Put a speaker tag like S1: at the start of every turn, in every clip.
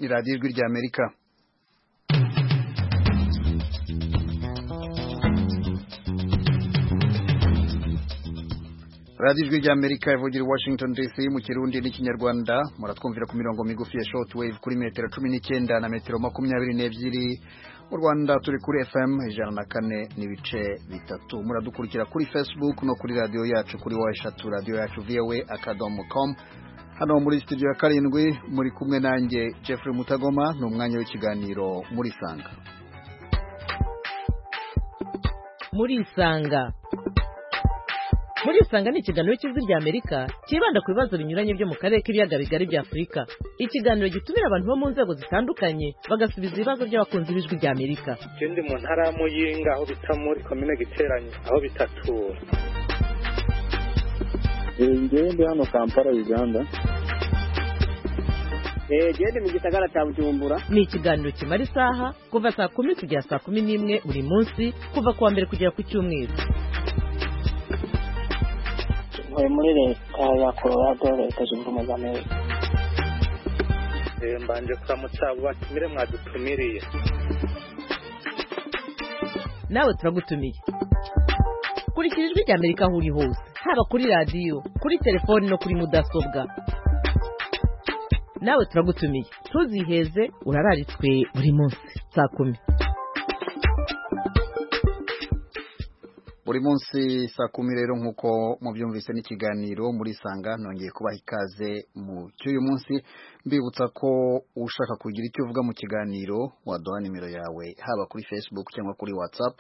S1: iradiyo ijwi rya amerika radiyo ijwi rya amerika ivugira i washington dc mu kirundi n'ikinyarwanda muratwumvira ku mirongo migufi ya short wave kuri metero cumi n'icyenda na metero makumyabiri n'ebyiri mu rwanda turi kuri fm ijana na kane n'ibice bitatu muradukurikira kuri facebook no kuri radiyo yacu kuri wa eshatu radiyo yacu voa akadomo com hano muri studio ya karindwi muri kumwe nanjye Jeffrey Mutagoma ni umwanya w'ikiganiro muri sanga
S2: muri sanga muri isanga ni ikiganiro cy'ijwi rya amerika cyibanda ku bibazo binyuranye byo mu karere k'ibiyaga bigari bya afurika ikiganiro gitumira abantu bo mu nzego zitandukanye bagasubiza ibibazo by'abakunzi b'ijwi rya amerika
S3: ikindi mu ntara ya muyinga aho bita muri komine giteranye aho bitatura
S4: ngende hano kampala uganda
S5: gende mu gisagara cya bujumbura
S2: ni ikiganiro kimara isaha kuva saa kumi kugera saa kumi n'imwe buri munsi kuva ku wa mbere kugera ku cyumweru
S6: ntuye muri leta ya colorado leta zunze ubumwe za amerika
S3: mbanje kuramutsa abo batumire mwadutumiriye
S2: nawe turagutumiye kurikira ijwi rya amerika aho uri hose haba kuri radiyo kuri telefoni no kuri mudasobwa nawe turagutumiye ntuziheze urararitswe buri munsi saa kumi
S1: buri munsi saa kumi rero nk'uko mubyumvise n'ikiganiro muri sanga nongeye kubaha ikaze mu cy'uyu munsi mbibutsa ko ushaka kugira icyo uvuga mu kiganiro waduha nimero yawe haba kuri facebook cyangwa kuri whatsapp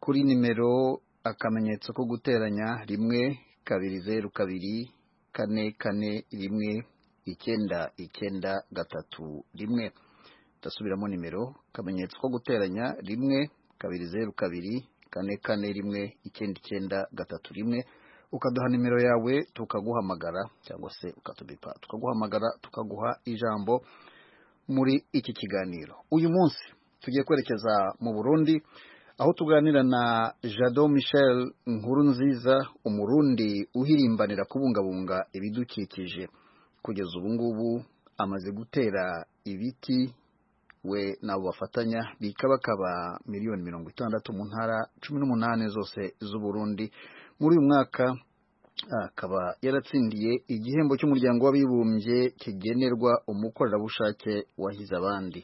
S1: kuri nimero akamenyetso ko guteranya rimwe kabiri zeru kabiri kane kane rimwe icyenda icyenda gatatu rimwe ndasubiramo nimero akamenyetso ko guteranya rimwe kabiri zeru kabiri kane kane rimwe icyenda icyenda gatatu rimwe ukaduha nimero yawe tukaguhamagara cyangwa se ukatubipa tukaguhamagara tukaguha ijambo muri iki kiganiro uyu munsi tugiye kwerekeza mu burundi aho tuganira na jado michel nkuru nziza umurundi uhirimbanira kubungabunga ibidukikije kugeza ubu ngubu amaze gutera ibiti we nabo bafatanya bikabakaba miliyoni mirongo itandatu mu ntara cumi n'umunani zose z'uburundi muri uyu mwaka akaba yaratsindiye igihembo cy'umuryango w'abibumbye kigenerwa umukorerabushake wahize abandi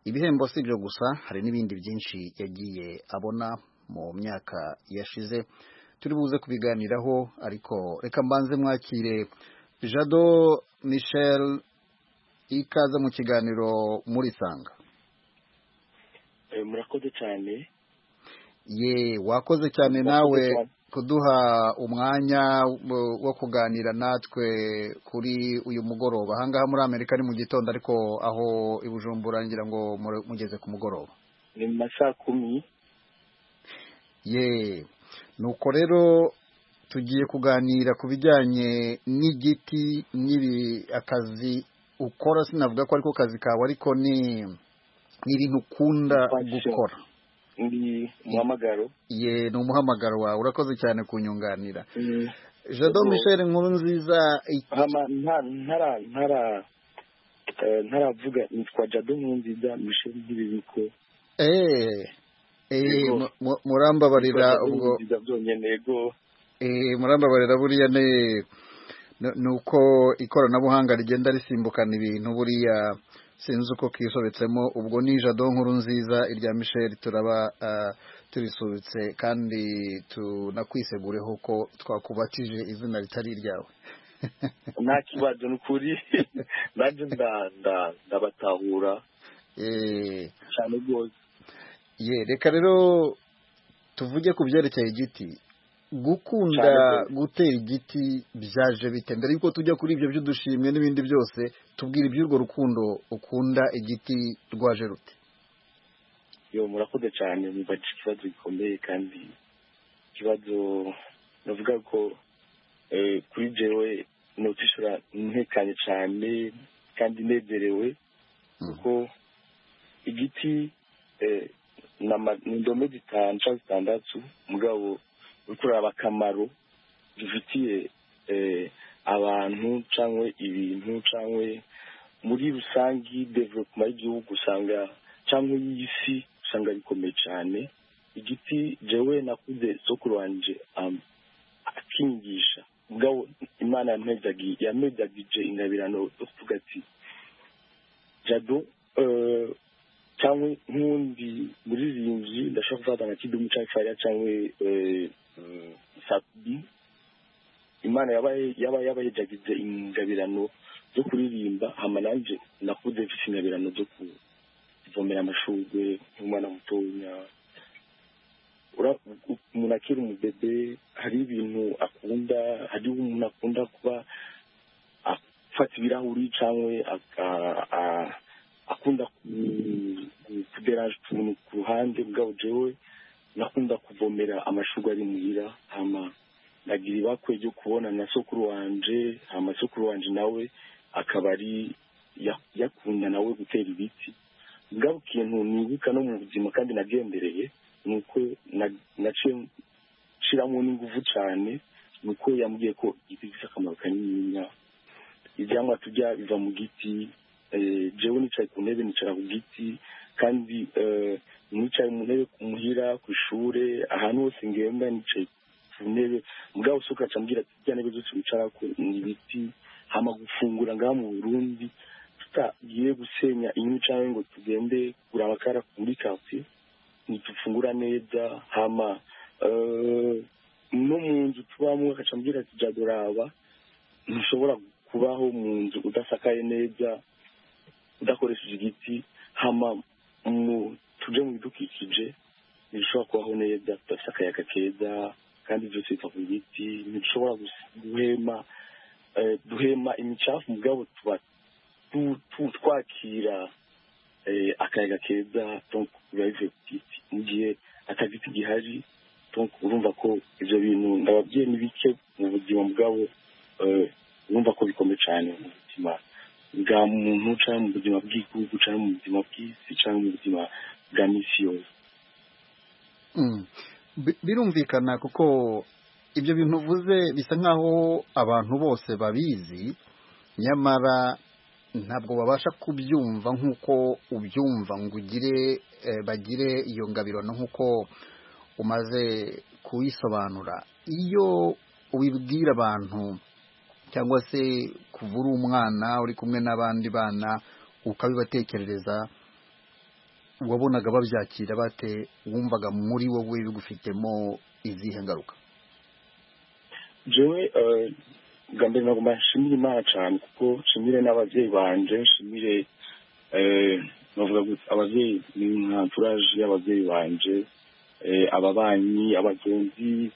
S1: ibihembo si ibyo gusa hari n'ibindi byinshi yagiye abona mu myaka yashize turi buze kubiganiraho ariko reka mbanze mwakire jado michel ikaze mu kiganiro muri sanga
S4: murakoze cyane
S1: ye wakoze cyane nawe kuduha umwanya wo kuganira natwe kuri uyu mugoroba ahangaha muri amerika ni mu gitondo ariko aho i bujumbura ngira ngo mugeze ku mugoroba
S4: ni mu ma saa kumi
S1: ye nuko rero tugiye kuganira ku bijyanye n'igiti n'ibi akazi ukora sinavuga ko ariko kazi kawe ariko ni ibintu ukunda gukora
S4: ni umuhamagaro
S1: ye ni umuhamagaro wawe urakoze cyane kunyunganira jado michel nkuru nziza
S4: ntaravuga nitwa jado nkuru nziza michel nk'ibibiko
S1: murambabarira ubwo murambabarira buriya ne ni uko ikoranabuhanga rigenda risimbukana ibintu buriya sinzi uko kisobetsemo ubwo ni jado nkuru nziza irya misheli turaba turisubitse kandi tunakwisegureho ko twakubakije izina ritari iryawe
S4: nta kibazo ni ukuri nanjye ndabatahura cyane rwose
S1: ye reka rero tuvuge ku byerekeye igiti gukunda gutera igiti byaje bite mbere yuko tujya kuri ibyo by'udushimwe n'ibindi byose tubwira iby'urwo rukundo ukunda igiti rwaje rute
S4: yo murakoze cyane mubaca ikibazo gikomeye kandi ikibazo navuga ko kuri jewe ni utishura ntekanye cyane kandi nezerewe kuko igiti ni indome zitanu cyangwa zitandatu mugabo kuraba akamaro bifitiye abantu cyangwa ibintu cyangwa muri rusange development y'igihugu usanga cyangwa y'isi usanga bikomeye cyane igiti jewe nakuze sokuru wanje um, akingisha ubwabo imana yamezagije ingabirano yo kuvuga ati jado eh, cyangwa nk'undi muririmbyi ndashobora kuvanga nka kidumu cyangwa fariya cyangwa eh, eh, sabi imana yaba yabahejagize ingabirano zo kuririmba hama nanjye nakuze mfite ingabirano zo kuvomera amashurwe nk'umwana mutoya umuntu akiri umubebe hari ibintu akunda hari umuntu akunda kuba afata ibirahuri cyangwa akunda kuderanje utuntu ku ruhande bwa jewe nakunda kuvomera amashurwe ari muhira hama nagira ibakwe ryo kubona na sokuru wanje hama sokuru wanje nawe akaba ari yakunda nawe gutera ibiti bwabo ikintu nibuka no mu buzima kandi nagendereye ni uko naciye nshyiramo n'ingufu cyane ni uko yambwiye ko igiti gifite akamaro kanini ibyamwa tujya biva mu giti jewe nicaye ku ntebe nicara ku giti kandi nicaye mu ntebe ku muhira ku ishuri ahantu hose ngenda nicaye ku ntebe mbwa usuka acambwira ati bya ntebe zose wicara ko ni ibiti hama gufungura ngaha mu burundi tutagiye gusenya inkwi cyangwa ngo tugende kugura amakara muri kasiye ntitufungura neza hama no mu nzu tubamo akacambwira ati jya doraba ntushobora kubaho mu nzu udasakaye neza udakoresheje igiti hama tujye mu bidukikije ntibishobora kubaho neza tudafite akayaga keza kandi byose biva ku giti ntidushobora guhema duhema imicafu mugabo tuba twakira akayaga keza biba bivuye ku giti mu gihe atagiti gihari urumva ko ibyo bintu ndababwiye ni bike mu buzima bwabo urumva ko bikomeye cyane mu buzima bwa muntu cyangwa mu buzima bw'igihugu cyangwa mu buzima bw'isi cyangwa mu buzima bwa misi yose
S1: birumvikana kuko ibyo bintu uvuze bisa nk'aho abantu bose babizi nyamara ntabwo babasha kubyumva nk'uko ubyumva ngo ugire bagire iyo ngabirano nk'uko umaze kuyisobanura iyo ubibwira abantu cyangwa se kuva uri umwana uri kumwe n'abandi bana ukabibatekerereza wabonaga babyakira bate wumvaga muri wowe bigufitemo izihe ngaruka
S4: jewe bwa mbere ntabwo nshimira imana cyane kuko nshimire n'ababyeyi banjye nshimire bavuga gusa ababyeyi ni nka turaje y'ababyeyi banjye ababanyi abagenzi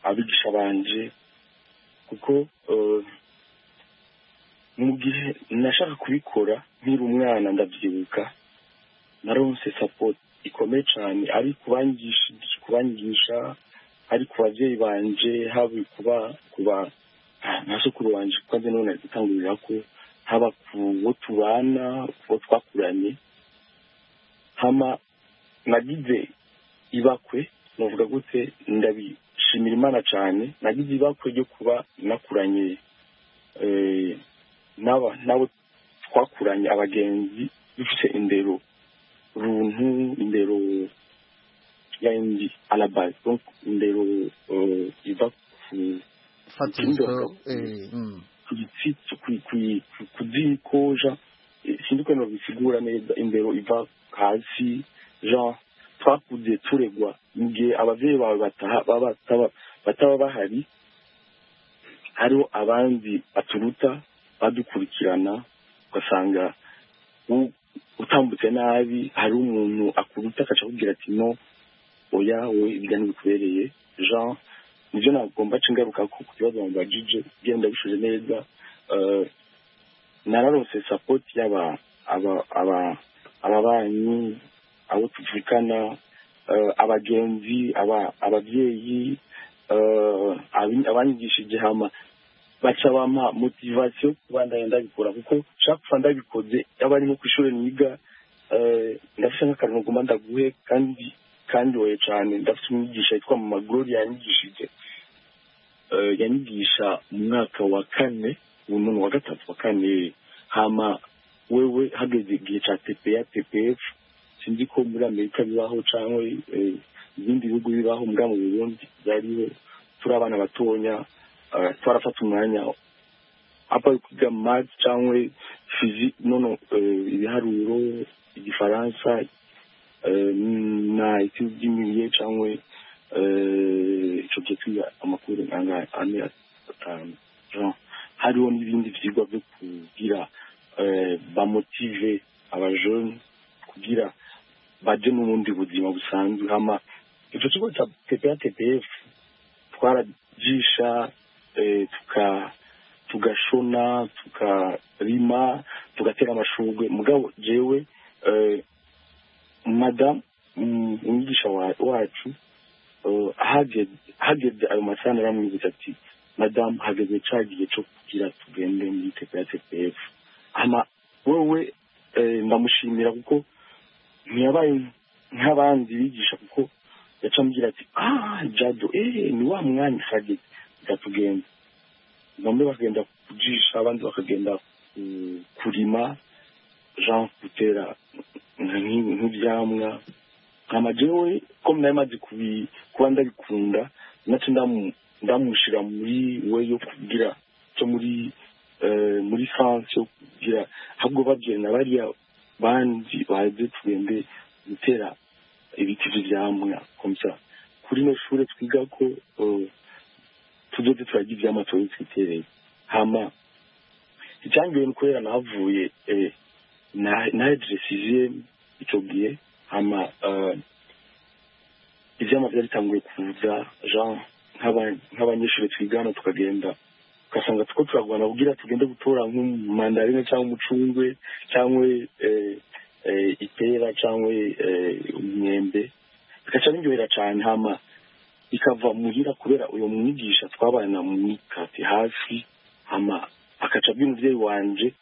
S4: abigisha banjye kuko mu gihe nashaka kubikora nkiri umwana ndabyibuka naronse sapoti ikomeye cyane ari kubangisha ari ku babyeyi banje haba kuba kuba nta sukuru wanje kuko nzi none ari gutangurira ko haba ku bo tubana bo twakuranye hama nagize ibakwe nuvuga gute ndabishimira imana cyane nagize ibakwe ryo kuba nakuranye nabo twakuranye abagenzi dufite indero runtu indero ya indi alabasi indero iva ku zikoja sinzi ukuntu babisigura neza indero iva hasi jean twakuze turegwa mu gihe ababyeyi bawe bataba bahari hariho abandi baturuta badukurikirana ugasanga utambutse nabi hari umuntu akuruta akaca akubwira ati no oya wowe ibiganiro bikubereye jean nibyo nagomba aca ingaruka ku kibazo abantu bagije genda bishuje neza nararose sapoti y'aba ababanyi abo tuvukana abagenzi ababyeyi abanyigishije hama baca bampa motivasiyo kuba ndabikora kuko nshaka kuba ndabikoze yaba ari nko ku ishuri niga ndafite nk'akantu nagomba ndaguhe kandi kandi wowe cyane ndafite umwigisha yitwa mama gloria yanyigishije eh, yanyigisha mu mwaka wa kane ubu none wa gatatu wa kane hama wewe hageze igihe ca tepeya tepeyefu sinzi ko muri amerika bibaho cyangwa ibindi bihugu bibaho mbwa mu burundi byariho turi abana batonya eh, twarafata umwanya apa kwiga math cyangwa fizi nono eh, ibiharuro igifaransa eh, na ibiti by'imirie cyangwa eh, ico gihe twiga amakuru nanga ane atanu Jean, hariho n'ibindi vyigwa byo kugira eh, bamotive abajone kugira baje mu bundi buzima busanzwe hama ico kigo ca tpatpf twarajisha eh, tuka tugashona tukarima tugatera amashurwe mugabo jewe eh, madamu mm, umwigisha wa- wacu eh, hageze hageze ayo masana aramwibutsa ati madamu hageze ca gihe co kugira tugende muri tepe ya tpf ama wewe eh, ndamushimira kuko ntiyabaye nk'abandi bigisha kuko yaca ambwira ati ah jado eh ni wa mwanya hageze ndatugenda bamwe bakagenda kujisha abandi bakagenda ku- kurima jean gutera nk- nk'ivyamwa nkama jewe ko nari maze kubi- kuba ndabikunda naco ndamu- ndamushira muri we yo kugira co muri eh, muri france yo kugira ahubwo babwira na bariya bandi baze tugende gutera ibiti vy'ivyamwa komsa kuri no shure twigako eh, tuzoze turarya ivyamwa tuba twitereye hama icyangiwe ni kubera nahavuye eh, na- nahejeje sixième ico gihe hama eh, ivyamwa vyari bitanguye kuza jean nk'aba- nk'abanyeshure twigana tukagenda ugasanga tuko turagwana kugira tugende gutora nk'umandarine cyangwa umucungwe cyangwa eh, eh, ipera cyangwa eh, umwembe bigaca biryohera cane hama bikava muhira kubera uyo mwigisha twabana mu mikati hafi hama akaca abwira umuvyeyi wanje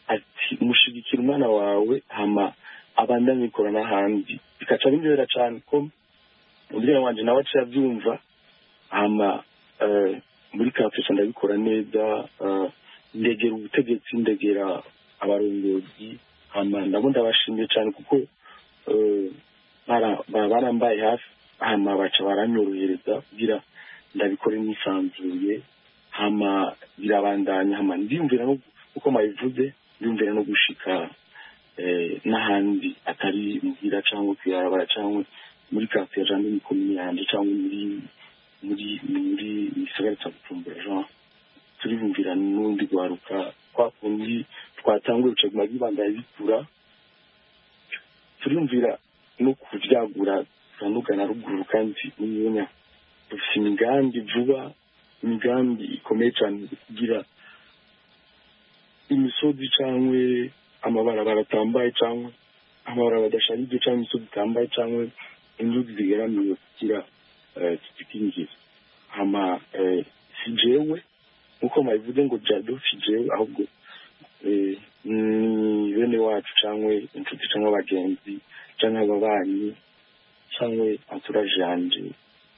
S4: ati mushigikira umwana wawe hama abandanye ikora n'ahandi bikaca biryohera cane ko umuvyeyi wanje nawe aciye avyumva hama eh, muri kampesa ndabikora neza eh, ndegera ubutegetsi ndegera abarongozi hama nabo ndabashimiye cane kuko eh, bara- bara- barambaye hafi hama baca baranyorohereza kugira ndabikore nisanzuye hama birabandanya hama ndiyumvira no uko mabivuze ndiyumvira no gushika eh, n'ahandi atari muhira cyangwa kuyarabara cyangwa muri kasiya cyangwa muri komini yanje cyangwa muri muri muri igisagara cya bujumbura jean turibumvira n'undi rwaruka kwa kundi twatanguye bicaguma bibandanya bikura turumvira no kuvyagura turanugana ruguru kandi n'umunya dufite imigambi vuba imigambi ikomeye cyane kugira imisozi cyangwa amabarabara atambaye cyangwa amabarabara adasharije cyangwa imisozi itambaye cyangwe inzuzi zigeramiwe kugira eh, zidukingire hama eh, si jewe nk'uko mabivuze ngo jado si jewe ahubwo eh, ni bene wacu cyangwa inshuti cyangwa abagenzi cyangwa ababanyi cyangwa entourage yanje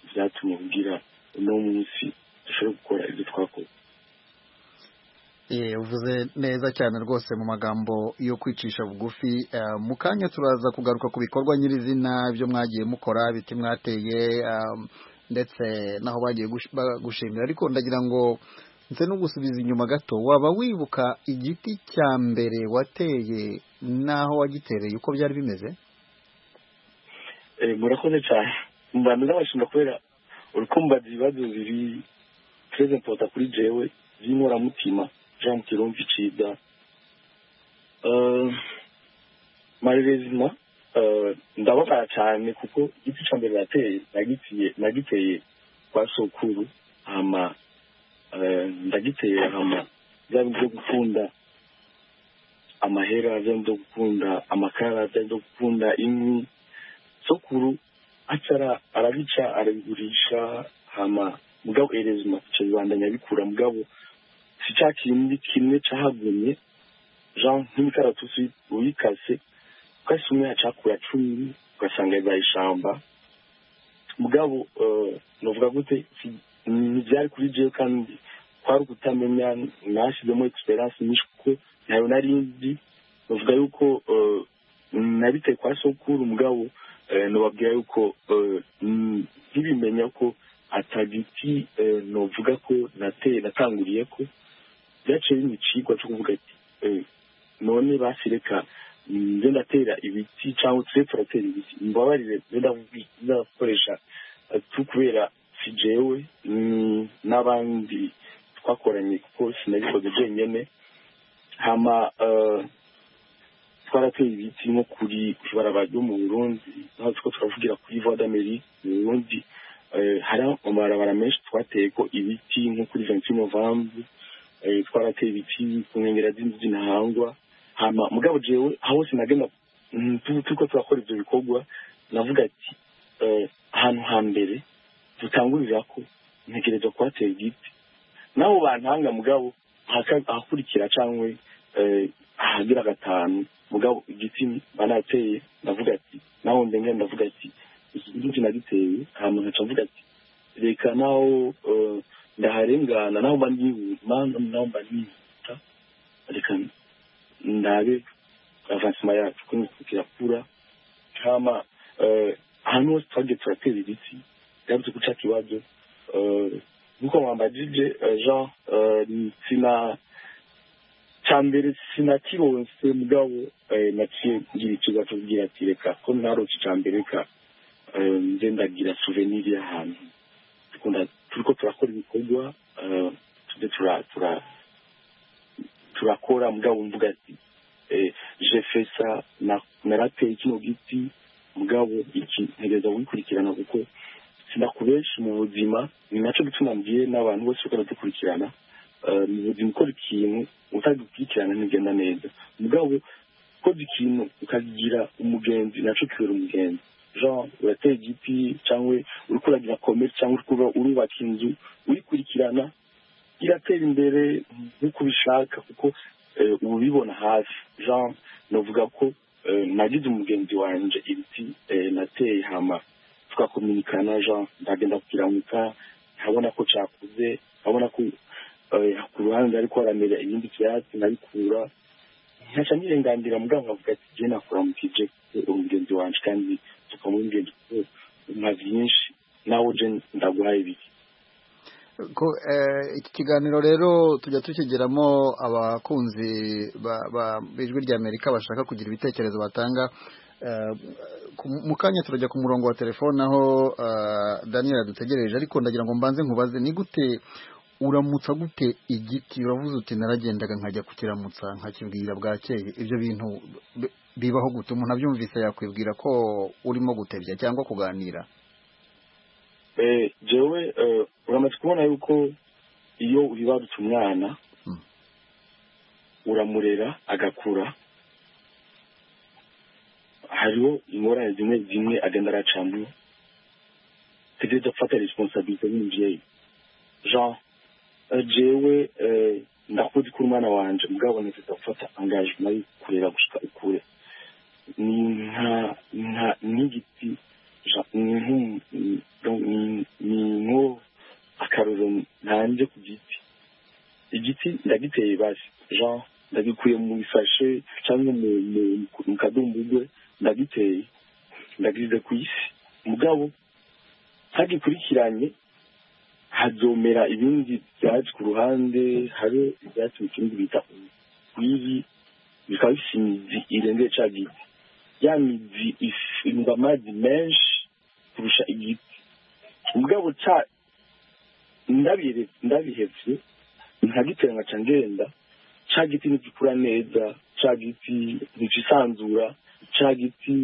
S4: byatumye kugira uno munsi dushobore gukora ibyo twakoze
S1: Eh, uvuze neza cyane rwose mu magambo yo kwicisha bugufi Eh, mu kanya turaza kugaruka ku bikorwa nyirizina byo mwagiye mukora ibiti mwateye um, ndetse n'aho bagiye gush- ba- gushimira ariko ndagira ngo nze no gusubiza inyuma gato waba wibuka igiti cya mbere wateye n'aho wagitereye uko byari bimeze
S4: Eh, murakoze cyane mbanza n'abashimira kubera urukumbaza ibibazo biri très important kuri jewe by'inkoramutima jean mukirumva icida Eh, malheureusement eh, ndababara cyane kuko igiti cya mbere nateye nagitiye nagiteye kwa sokuru hama eh, ndagiteye hama byari byo gukunda amahera byari byo gukunda amakara byari byo gukunda inkwi sokuru acara arabica arabigurisha hama mugabo erezima ico bibandanya bikura mugabo si ca kindi kimwe cahagumye jean nk'imikaratusi uyikase ukahise umwe yacakura cumi ugasanga ibaye ishamba mugabo eh, novuga gute si- ntibyari kuri jewe kandi kwari ukutamenya nashyizemo egisperiyanse nyinshi kuko ntayo nari nzi bavuga yuko eh, nabitaye kwa sokuru mugabo eh, nobabwira yuko eh, mm, ntibimenya ko atagiti eh, novuga ko nate- natanguriye ko byaciye bimpa icigwa cyo kuvuga ati eh, none basi reka mm, nze ndatera ibiti cyangwa twe turatera ibiti mbabarire nze ndavuga- ndakoresha eh, tu kubera si jewe mm, n'abandi twakoranye kuko sinabikoze jenyine hama eh, twarateye ibiti nko kuri ku ibarabara ryo mu burundi naho turiko turavugira kuri voie d'amerique mu burundi eh, hari amabarabara menshi twateyeko ibiti nko kuri vingt novembre eh, twarateye ibiti ku nkengera z'inzu z'intahangwa hama mugabo jewe aho hose nagenda mm, tu- turiko turakora ivyo bikorwa navuga ati eh, ahantu ha mbere dutangurirako ntegerezwa kuhatera igiti n'abo bantanga mugabo ahaka- ahakurikira cyangwa ahagira gatanu mugabo igiti banateye ndavuga ati naho ndenge ndavuga ati iki giti nagiteye hama nkaca mvuga ati reka naho eh, ndaharengana naho mba nihuta naho mba nihuta reka ndabe avansima yacu ko kirakura hama eh, ahantu hose twagiye turatera ibiti byarutse guca kibazo eh, nkuko mwambajije eh, jean eh, sina cya mbere sinakironse mugabo eh, naciye ngira ikibazo cyo kugira ati reka ko naronse icya mbere reka eh, nze ndagira souvenir y'ahantu dukunda turiko turakora ibikorwa eh, tuze tura- tura- turakora mugabo mvuga ati eh, je fait ça na- narateye kino giti mugabo iki ntegereza kugikurikirana kuko sinakubenshi mu buzima ni nacyo gituma mbwiye n'abantu bose uko baradukurikirana Eh, mu buzima ukora ikintu utagikurikirana ntigenda neza mugabo ukoze ikintu ukagira umugenzi nacyo kibera umugenzi jean urateye igiti cyangwa uri kuragira komere cyangwa uri kuba- urubaka inzu uyikurikirana iratera imbere nk'uko ubishaka kuko eh, uba ubibona hafi jean navuga ko eh, nagize umugenzi wanje ibiti eh, nateye hama tukakominikana jean ndagenda kukiramuka nkabona ko cakuze nkabona ko eh, ku ruhande ariko haramera ibindi vyatsi nkabikura nkaca nirenganira mugabo nkavuga ati je nakuramukije kuko uri mugenzi wanje kandi tukamwingenzi kuko nka vyinshi nawe je ndaguhaye ibiki
S1: ko eh, iki kiganiro rero tujya tukigiramo abakunzi ba- ba- b'ijwi ry'amerika bashaka kugira ibitekerezo batanga Eh, ku- mu kanya turajya ku murongo wa telefone aho eh, daniel adutegereje ariko ndagira ngo mbanze nkubaze ni gute uramutsa gute igiti uravuze uti naragendaga nkajya kukiramutsa nkakibwira bwakeye ibyo bintu bi- bibaho gute umuntu abyumvise yakwibwira ko urimo gutebya cyangwa kuganira
S4: Eh, jewe eh, uramaze kubona yuko iyo ubibarutse umwana
S1: Mm.
S4: uramurera agakura hariho ingorane zimwe zimwe agenda aracamo tegereza gufata responsabilite nk'umubyeyi jean eh, jewe eh, ndakuzi kuri umwana wanje mugabo ntegereza gufata engagement yo kurera gushika ukure ni nka nka n'igiti Jean- ni nk'umu- ni- ni- ni nko akaroro ntanje ku giti igiti ndagiteye basi jean ndagikuye mu isashe cyangwa mu mu- mu kadumbugwe ndagiteye ndagirize ku isi mugabo hagikurikiranye hazomera ibindi byatsi ku ruhande hari ibyatsi mu kindi bita urwibi bikaba bifite imizi irengeye cya giti ya mizi ifungwa amazi menshi kurusha igiti mugabo ca ndabire- ndabihevye nkagiterana ca ngenda ca giti ntigikura neza ca giti ntikisanzura ca giti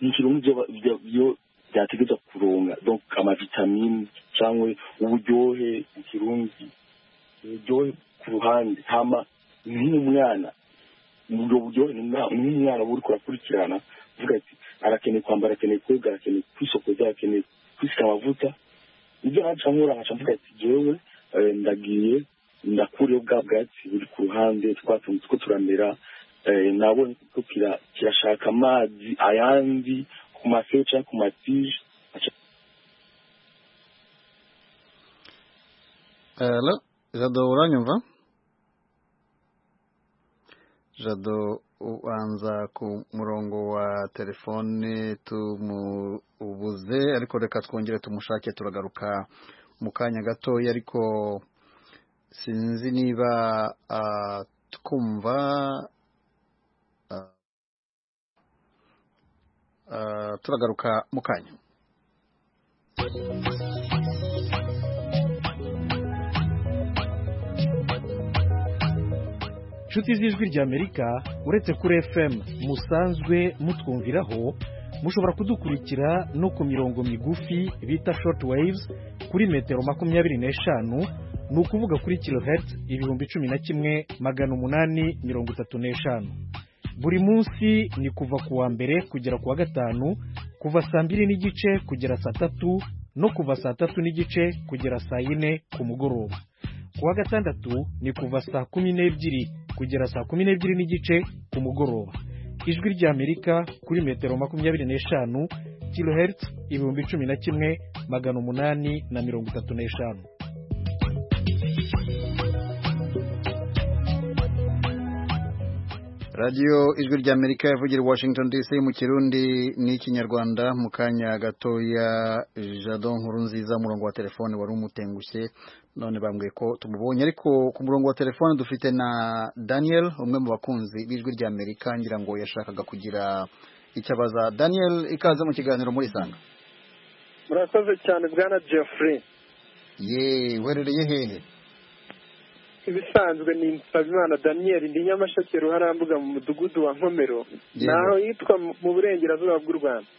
S4: ntikironka ivyo ba- ivyo- ivyo vyategerezwa kuronka donc amavitamine canke uburyohe mu kirundi uburyohe ku ruhande hama nk'umwana ubwo buryo umwa- nk'umwana uba uriko urakurikirana uvuga ati arakeneye kwambara arakeneye koga arakeneye kwisokoza arakeneye kwisiga amavuta ibyo nkaca nkora nkaca mvuga ati jewe eh, ndagiye ndakuriye bwa bwatsi buri ku ruhande twatunze two turamera eh, nabonye ko kira- kirashaka amazi ayandi ku maseyo canke ku matije
S1: Hello, jado uranyumva jado ubanza ku murongo wa telefone tumubuze ariko reka twongere tumushake turagaruka mu kanya gatoya ariko sinzi niba ah, twumva ah, ah, turagaruka mu kanya
S7: inshuti z'ijwi ry'amerika uretse kuri fm musanzwe mutwumviraho mushobora kudukurikira no ku mirongo migufi bita short waves kuri metero makumyabiri n'eshanu ni ukuvuga kuri kilohertz ibihumbi cumi na kimwe magana umunani mirongo itatu n'eshanu buri munsi ni kuva ku wa mbere kugera ku wa gatanu kuva saa mbiri n'igice kugera saa tatu no kuva saa tatu n'igice kugera saa yine ku mugoroba ku wa gatandatu ni kuva saa kumi n'ebyiri kugera saa kumi n'ebyiri n'igice ku mugoroba ijwi ry'amerika kuri metero makumyabiri n'eshanu kilohertz ibihumbi cumi na kimwe magana umunani na mirongo itatu n'eshanu
S1: radiyo ijwi ry'amerika yavugira i washington dc mu kirundi n'ikinyarwanda mu kanya gatoya jado nkuru nziza umurongo wa telefone wari umutengushye none bambwiye ko tumubonye ariko ku murongo wa telefone dufite na daniel umwe mu bakunzi b'ijwi ry'amerika ngira ngo yashakaga kugira icyo abaza daniel ikaze mu kiganiro muri sanga
S3: murakoze cyane bwana jeffrey
S1: ye uherereye hehe
S3: ibisanzwe ni nsabimana daniel ndi nyamasheke ruharambuga mu mudugudu wa nkomero
S1: Yego.
S3: naho yitwa mu- mu burengerazuba bw'u rwanda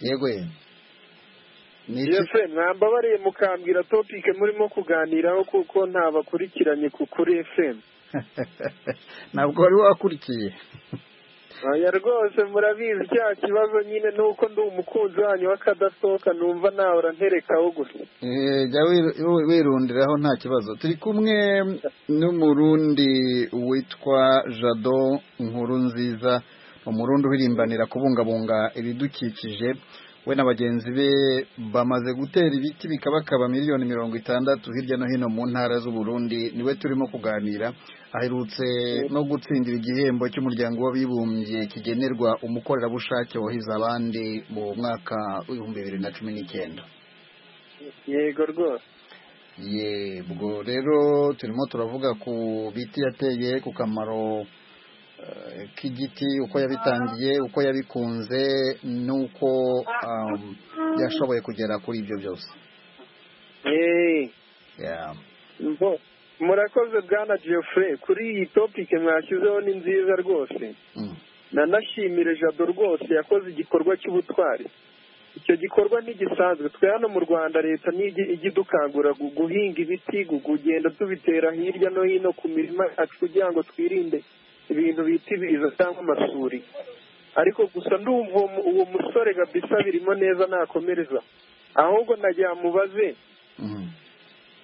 S1: yego ye ni iki
S3: yefe mwambabariye mukambwira topike murimo kuganiraho kuko ntabakurikiranye ku kuri fm
S1: ntabwo wari wakurikiye
S3: oya rwose murabizi cya kibazo nyine ni uko ndi umukunzi wanyu w'akadasohoka numva nahora nterekaho gusa
S1: Eh, jya wiru- wi- wirundiraho nta kibazo turi kumwe n'umurundi witwa jado nkuru nziza umurundi uhirimbanira kubungabunga ibidukikije we na bagenzi be bamaze gutera ibiti bikabakaba miliyoni mirongo itandatu hirya no hino mu ntara z'uburundi niwe turimo kuganira aherutse no gutsindira igihembo cy'umuryango w'abibumbye kigenerwa umukorerabushake wahize abandi mu mwaka w'ibihumbi bibiri na cumi n'icyenda
S3: yego rwose
S1: ye ubwo rero turimo turavuga ku biti yateye ku kamaro eh, k'igiti uko yabitangiye uko yabikunze n'uko um, yashoboye kugera kuri ibyo byose
S3: Eh,
S1: Yeah.
S3: mbo- murakoze bwana geoffrey kuri iyi topike mwashyizeho ni nziza rwose
S1: Mm.
S3: nanashimire jado rwose yakoze igikorwa cy'ubutwari icyo gikorwa ntigisanzwe twe hano mu rwanda leta nijya ijya idukangura gu- guhinga ibiti gu- kugenda tubitera hirya no hino ku mirima yacu kugira ngo twirinde ibintu bita ibiza cyangwa amasuri ariko gusa ndumva uwo mu- uwo musore kabisa birimo neza nakomereza ahubwo nagihamubaze
S1: Mhm.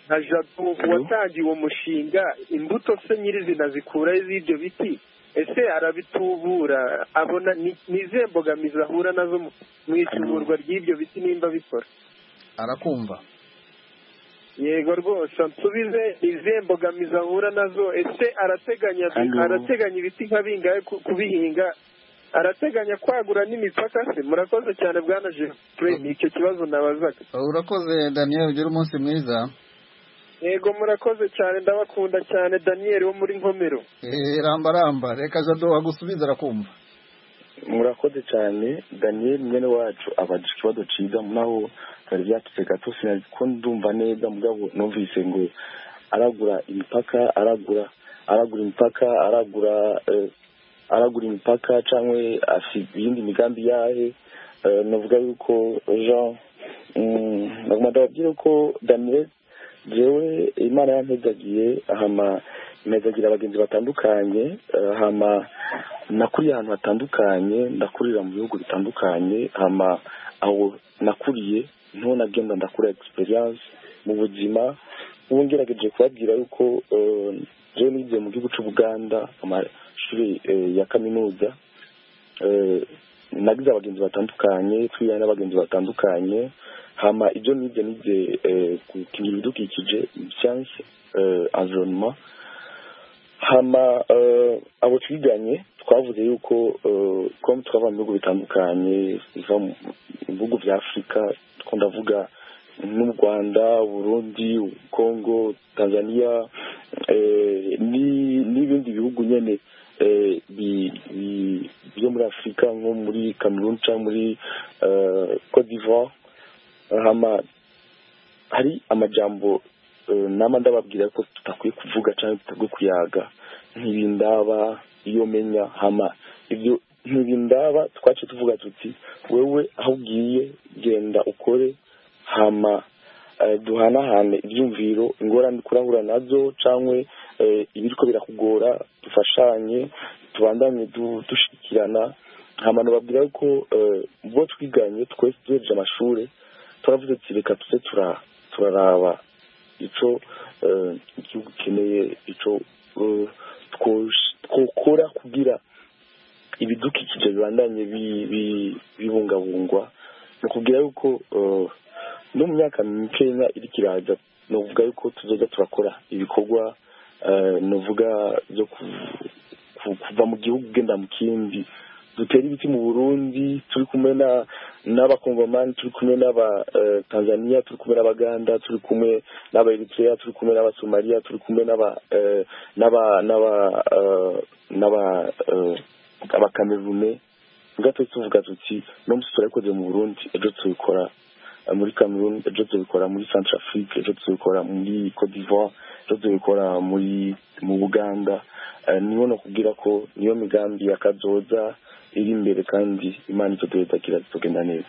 S3: nka jado watangiye uwo mushinga imbuto se nyirizina zikuraho z'ibyo biti ese arabitubura abona ni- ni izihe mbogamizi ahura nazo mu- mu ituburwa ry'ibyo biti nimba bikora
S1: arakumva
S3: yego rwose nsubize ni izihe mbogamizi ahura nazo ese arateganya
S4: Hano.
S3: arateganya ibiti nka bingahe ku- kubihinga arateganya kwagura n'imipaka se murakoze cyane bwana jeffrey ni icyo kibazo nabazaga
S1: urakoze daniel ugira umunsi mwiza
S3: yego murakoze cyane ndabakunda cyane daniel wo muri nkomero
S1: Eh, ramba ramba reka jado agusubiza arakumva
S4: murakoze cyane daniel mwene wacu abaje ikibazo cyiza naho byari byatutse gato sinari ko ndumva neza mugabo numvise ngo aragura imipaka aragura aragura imipaka aragura eh, aragura imipaka cyangwa afite iyindi migambi yahe Eh, navuga yuko jean mm, naguma ndababwira ko daniel jewe imana yampezagiye hama impezagira abagenzi batandukanye eh, hama nakuriye ahantu hatandukanye ndakurira mu bihugu bitandukanye hama aho nakuriye niho nagenda ndakura experience mu buzima ubu ngerageje kubabwira yuko eh, jewe nigiye mu gihugu cy'ubuganda amashuri eh, ya kaminuza eh, nagize abagenzi batandukanye twihaye n'abagenzi batandukanye hama ibyo nibyo nibye gukingira ibidukikije siyanse environnement hama abo twiganye twavuze yuko com twava mu bihugu bitandukanye biva mu bihugu bya afurika ndavuga n'u rwanda burundi congo tanzania n'ibindi bihugu nyine byo muri afurika nko muri cameroon cyangwa muri cote d'ivoire hama hari amajambo nama ndababwira ko tudakwiye kuvuga cyangwa tutagwe kuyaga ntibindaba iyo menya hama ibyo ntibindaba twace tuvuga tuti wewe aho ugiye genda ukore hama duhanahane ibyumviro ingorane kurahura nazo cyangwa ibiriko birakugora dufashanye tubandanye dushikirana hama nababwira ko bo twiganye twese duhereje amashuri turavuze ati reka tuze turaraba icyo igihugu ukeneye icyo twokora kugira ibidukikije bibandanye bibungabungwa ni ukubwira yuko no mu myaka mikeya iri kiraza ni ukuvuga yuko tuzajya turakora ibikorwa ni ukuvuga byo kuva mu gihugu ugenda mu kindi dutera ibiti mu burundi turi kumwe n'abakongomani turi kumwe n'abatanzaniya turi kumwe n'abaganda turi kumwe n'abaeritrea turi kumwe n'abasomaliya turi kumwe n'abakamerume gato tuvuga tuti no musi turabikoze mu burundi ejo tubikora muri cameroon ejo tubikora muri centre afrique ejo tubikora muri cote d'ivoire ejo tubikora muri mu buganda niho no kubwira ko niyo migambi yakazoza iri imbere kandi imana icyo tuyitakira zitugenda neza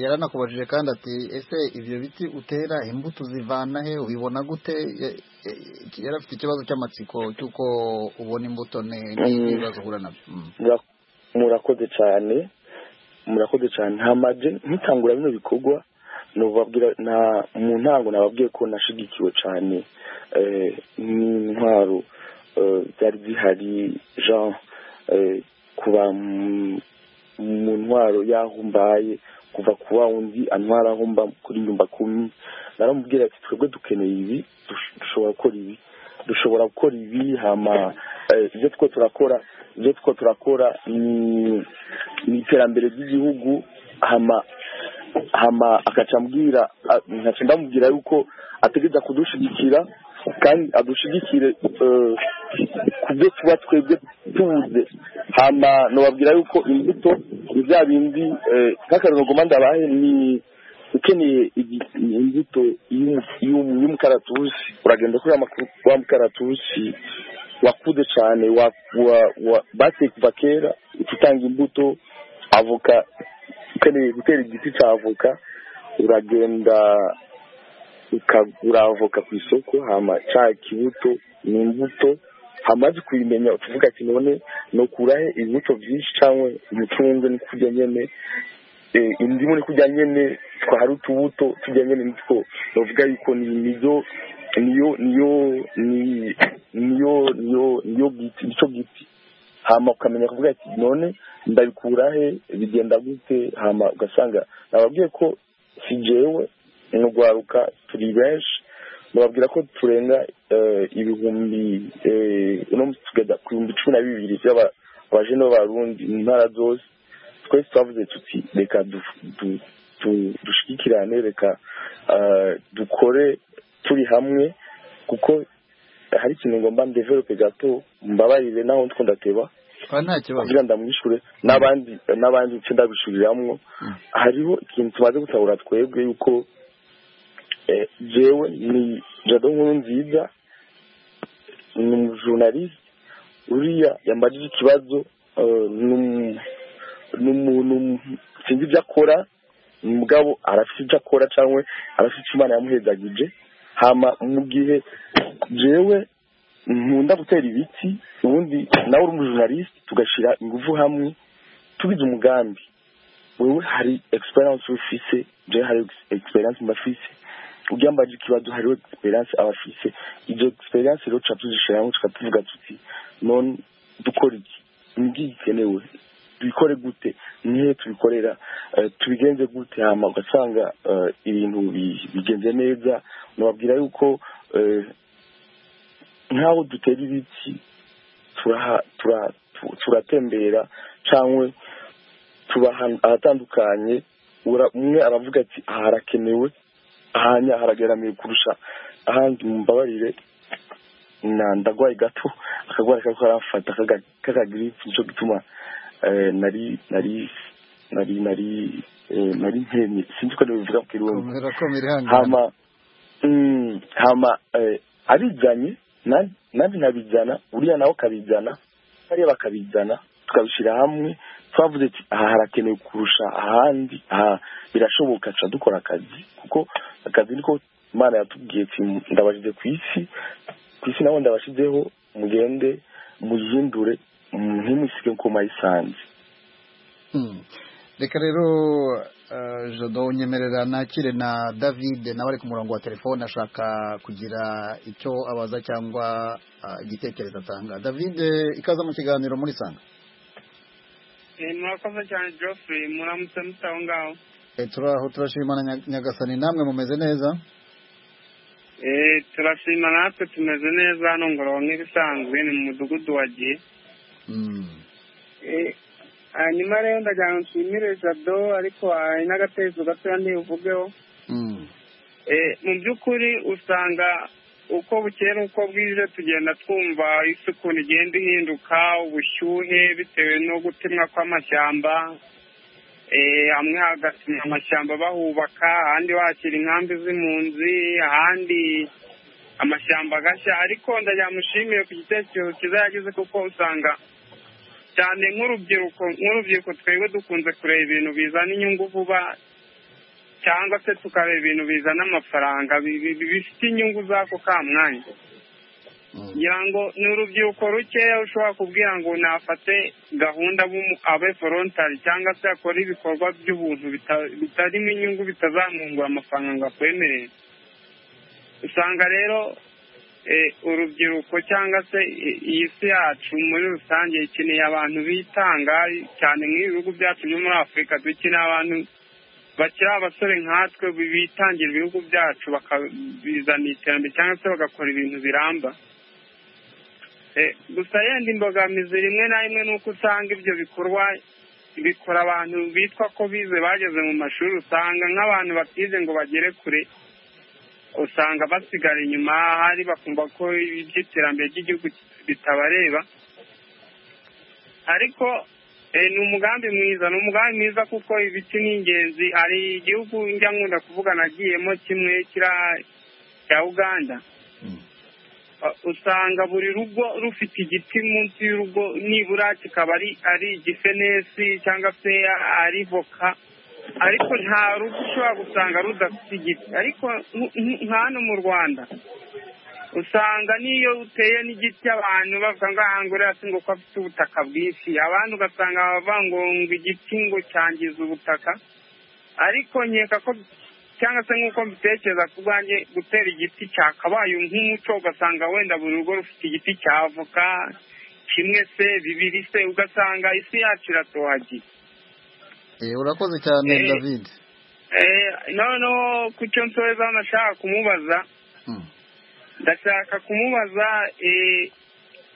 S1: yaranakubajije kandi ati ese ibyo biti utera imbuto zivana he ubibona gute yari afite ikibazo cy'amatsiko cy'uko ubona imbuto n'ibibazo uhura nabyo
S4: murakoze cyane murakoze cyane hamaze nkitangura bino bikorwa mu ntango nababwiye ko nashigikiwe cyane n'intwaro byari bihari jean kuba mu ntwaro y'aho mbaye kuva ku wa wundi antwara aho mba kuri nyumba kumi naramubwira ati twebwe dukeneye ibi dushobora gukora ibi dushobora gukora ibi hama ibyo two turakora ibyo two turakora ni iterambere ry'igihugu hama hama agaca ambwira nkaca ndamubwira yuko ategereza kudushigikira kandi adushigikire ku byo tuba twebwe tubuze hama nubabwira yuko imbuto ni bya bindi nk'akarero ndabahe ni ukeneye imbuto y'umukaratusi uragenda kuri wa mukaratusi wakuze cyane bateye kuva kera utanga imbuto avoka ukeneye gutera igiti cya avoka uragenda ukagura avoka ku isoko hama cya kibuto ni imbuto hamaze kubimenya utuvuga ati none nukurahe imbuto byinshi cyangwa umucungu ni kurya nyine indimu ni kurya nyine twahari utubuto tujya nyine nitwo bavuga yuko niyo niyo niyo niyo niyo niyo giti nicyo giti hama ukamenya kuvuga ati none ndabikurahe bigenda gute hama ugasanga nababwiye ko si jewe nugwaruka turi benshi nababwira ko turenga ibihumbi uno tugenda ku bihumbi cumi na bibiri by'abajene b'abarundi mu ntara zose twese twavuze tuti reka dushikirane reka dukore turi hamwe kuko hari ikintu ngomba ndevelope gato mbabarire naho ndateba
S1: nta kibazo
S4: kugira ndamwishure n'abandi n'abandi nce ndabishuriramwo hariho ikintu tumaze gutahura twebwe yuko jewe ni jado nkuru nziza ni umujurnaliste uriya yambajije ikibazo ni umuntu sinzi ibyo akora mugabo arafite ibyo akora cyangwa arafite icyo imana yamuhezagije hama mu gihe jewe nkunda gutera ibiti ubundi nawe uri umujurnaliste tugashyira ingufu hamwe tubize umugambi wowe hari egisperiyanse ufise jewe hari egisperiyanse mbafise ugiyambaje ikibazo hariho egisperiyanse abafise ibyo egisperiyanse rero tuca tuzishiramo tuka tuvuga tuti none dukora iki igikenewe tubikore gute nihe tubikorera tubigenze gute hano ugasanga ibintu bigenze neza nababwira yuko nk'aho dutera ibiti turatembera cyangwa tuba ahatandukanye umwe aravuga ati aha harakenewe ahanya haragaramiye kurusha ahandi mumbabarire ndagwaye gato akagwara kako karafata kakagiripe nicyo gituma nari nari nari nari nari nkemye sinzi ko nibivuga ku kirundi hama hama abijyanye nanjye nkabijyana uriya nawe akabijyana bariya bakabijyana tukabishyira hamwe twavuze ati aha harakenewe kurusha ahandi aha birashoboka tuca dukora akazi kuko akazi niko imana yatubwiye ndabashyize ku isi ku isi nabo ndabashyizeho mugende muyihindure ntimusige ko mayisanze
S1: reka rero jado nyemerera nakire na david nawe ari ku murongo wa telefone ashaka kugira icyo abaza cyangwa igitekerezo atanga david ikaza mu kiganiro muri sanga
S8: murakoze cyane geoffrey muramutse musa aho ngaho
S1: turaho turashimana nyagasani namwe mumeze neza
S8: turashima natwe tumeze neza hano ngororero nk'ibisanzwe ni mu mudugudu wa gihe hanyuma rero ndagira ngo nshimire jado ariko hari n'agatezo gatoya ntibuvugeho mu by'ukuri usanga uko bukera uko bwije tugenda twumva isi ukuntu igenda ihinduka ubushyuhe bitewe no gutemwa kw'amashyamba hamwe hagatemwa amashyamba bahubaka ahandi bakira inkambi z'impunzi ahandi amashyamba agashya ariko ndagira mushimire ku gitekerezo cyiza yagize kuko usanga cyane nk'urubyiruko nk'urubyiruko twebwe dukunze kureba ibintu bizana inyungu vuba cyangwa se tukareba ibintu bizana amafaranga bifite inyungu z'ako ka mwanya ngira ngo ni urubyiruko rukeya ushobora kubwira ngo nafate gahunda abe forontari cyangwa se akore ibikorwa by'ubuntu bitarimo inyungu bitazamwungura amafaranga ngo akwemerere usanga rero urubyiruko cyangwa se iyi si yacu muri rusange ikeneye abantu bitanga cyane nk'ibihugu byacu byo muri afurika dukeneye abantu bakiri abasore nkatwe bitangira ibihugu byacu bakabizana iterambere cyangwa se bagakora ibintu biramba gusa yenda imbogamizi rimwe na rimwe ni uko usanga ibyo bikorwa bikora abantu bitwa ko bize bageze mu mashuri usanga nk'abantu batize ngo bagere kure usanga basigara inyuma hari bakumva ko iby'iterambere ry'igihugu bitabareba ariko ni umugambi mwiza ni umugambi mwiza kuko ibiti ni ingenzi hari igihugu njya nkunda kuvuga nagiyemo kimwe cya uganda usanga buri rugo rufite igiti munsi y'urugo nibura kikaba ari igifenesi cyangwa se ari voka ariko nta rugo ushobora gusanga rudafite igiti ariko nka hano mu rwanda usanga n'iyo uteye n'igiti abantu bavuga ngo aha ngo uretse ngo ko afite ubutaka bwinshi abandi ugasanga bavuga ngo ngo igiti ngo cyangiza ubutaka ariko nkeka ko cyangwa se nk'uko mbitekereza ku bwanjye gutera igiti cyakabaye nk'umuco ugasanga wenda buri rugo rufite igiti cya avoka kimwe se bibiri se ugasanga isi yacu iratohagiye
S1: urakoze cyane david
S8: noneho ku cyo nsoza nashaka kumubaza ndashaka kumubaza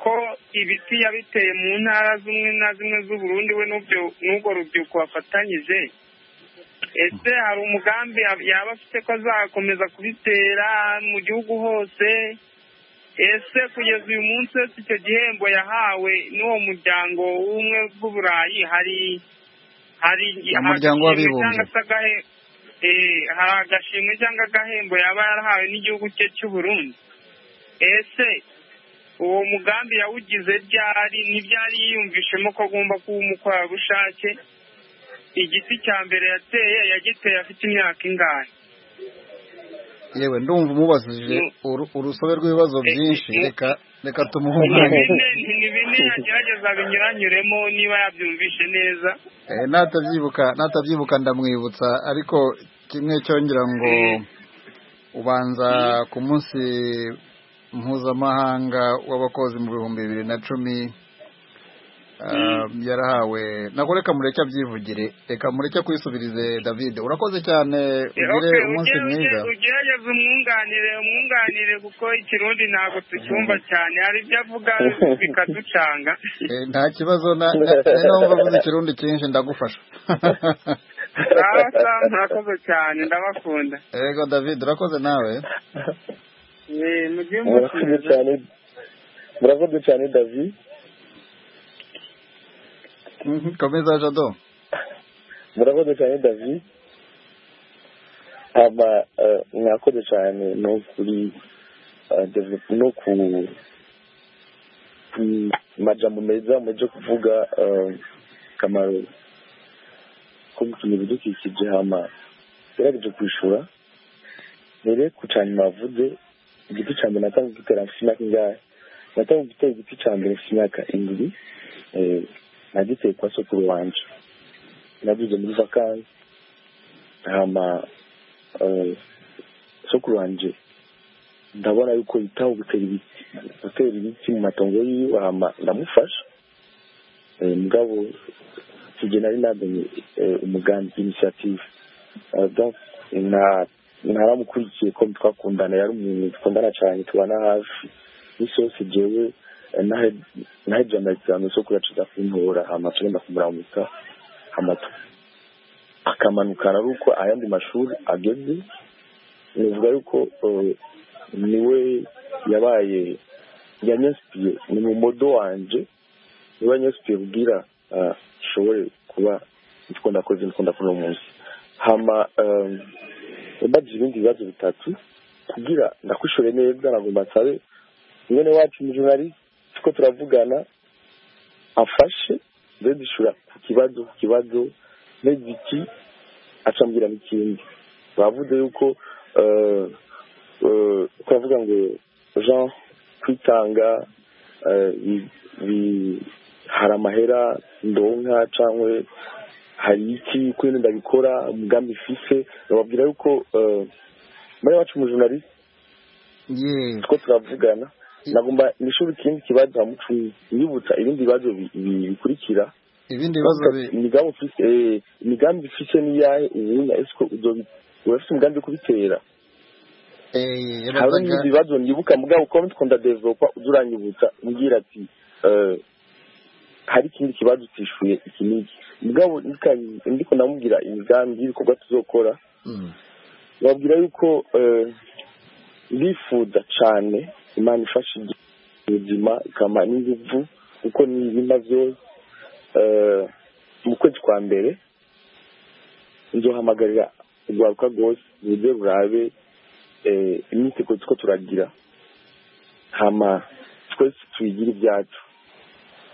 S8: ko ibiti yabiteye mu ntara zimwe na zimwe z'uburundi we n'ubwo rubyiruko bafatanyije ese hari umugambi yaba afite ko azakomeza kubitera mu gihugu hose ese kugeza uyu munsi wese icyo gihembo yahawe n'uwo muryango w'ubumwe bw'uburayi hari hari
S1: umuryango w'abibumbye
S8: hari agashimwe cyangwa agahembo yaba yarahawe n'igihugu cye cy'uburundi ese uwo mugambi yawugize ryari ntibyari yiyumvishemo ko agomba kuba umukorerabushake igiti cya mbere yateye yagiteye afite imyaka ingahe
S1: yewe ndumva umubajije urusobe rw'ibibazo byinshi reka reka tumuhunganye
S8: ni bine yagerageza binyuranyuremo niba yabyumvishe neza
S1: natabyibuka natabyibuka ndamwibutsa ariko kimwe cyongera ngo ubanza ku munsi mpuzamahanga w'abakozi mu bihumbi bibiri na cumi yarahawe ntabwo reka mureke abyivugire reka mureke kwisubirize david urakoze cyane ugire umunsi mwiza
S8: ugerageze umwunganire umwunganire kuko ikirundi ntabwo tucyumva cyane hari ibyo avuga bikaducanga
S1: nta kibazo na niba avuze ikirundi cyinshi ndagufasha
S8: murakoze cyane ndabakunda
S1: yego david urakoze nawe
S8: mujye umunsi mwiza
S4: murakoze cyane david
S1: komeza jado
S4: murakoze cyane david haba mwakoze cyane no kuri no ku majambo meza mujye kuvuga akamaro ko gukinga ibidukikije hama gerageze kwishura mbere ku cyane mwavuze igiti cya mbere natanga gutera mfite imyaka ingahe natanga gutera igiti cya mbere mfite imyaka indwi nagiteye kwa sokuru wanje nagize muri vakansi hama sokuru wanje ndabona yuko yitaho gutera ibiti gutera ibiti mu matongo yiwe hama ndamufasha mugabo sijye nari namenye umugambi inisiyative ntaramukurikiye ko twakundana yari umuntu dukundana cyane tubana hafi n'isose jewe naho ibyo amasezerano zo kuyacuza kumpora hama tugenda kumuramuka amato akamanukana ari uko ayandi mashuri ageze nivuga yuko niwe yabaye yanyasipiye ni mu modo wanje niwe yanyasipiye kubwira ishobore kuba nitwo ndakoze nitwo ndakora umunsi hama mbagije ibindi bibazo bitatu kugira ndakwishore neza nagomba nsabe mwene wacu mujunari tuko turavugana afashe ndazishura ku kibazo ku kibazo n'igiti acambwira n'ikindi bavuze yuko turavuga ngo jean kwitanga hari amahera ndonka cyangwa hari iki kuri ndabikora umugambi fise bababwira yuko muri wacu umujunarisi tuko turavugana nagomba nishuri ikindi kibazo ha mucumi yibutsa ibindi bibazo bikurikira
S1: ibindi bibazo
S4: imigambi ufite imigambi ufite n'iyahe ubunya esiko urafite umugambi wo kubitera hari n'ibindi bibazo nibuka mugabo uko mukunda developa uduranyibutsa umbwira ati hari ikindi kibazo utishuye iki n'iki mugabo ndiko ndamubwira imigambi y'ibikorwa tuzokora babwira yuko bifuza cyane imana ifasha ubuzima ikama n'inguvu kuko n'ibimaze mu kwezi kwa mbere nzohamagarira urwaruka rwose uburyo rurabe iminsi ko tuko turagira hama twese tuyigire ibyacu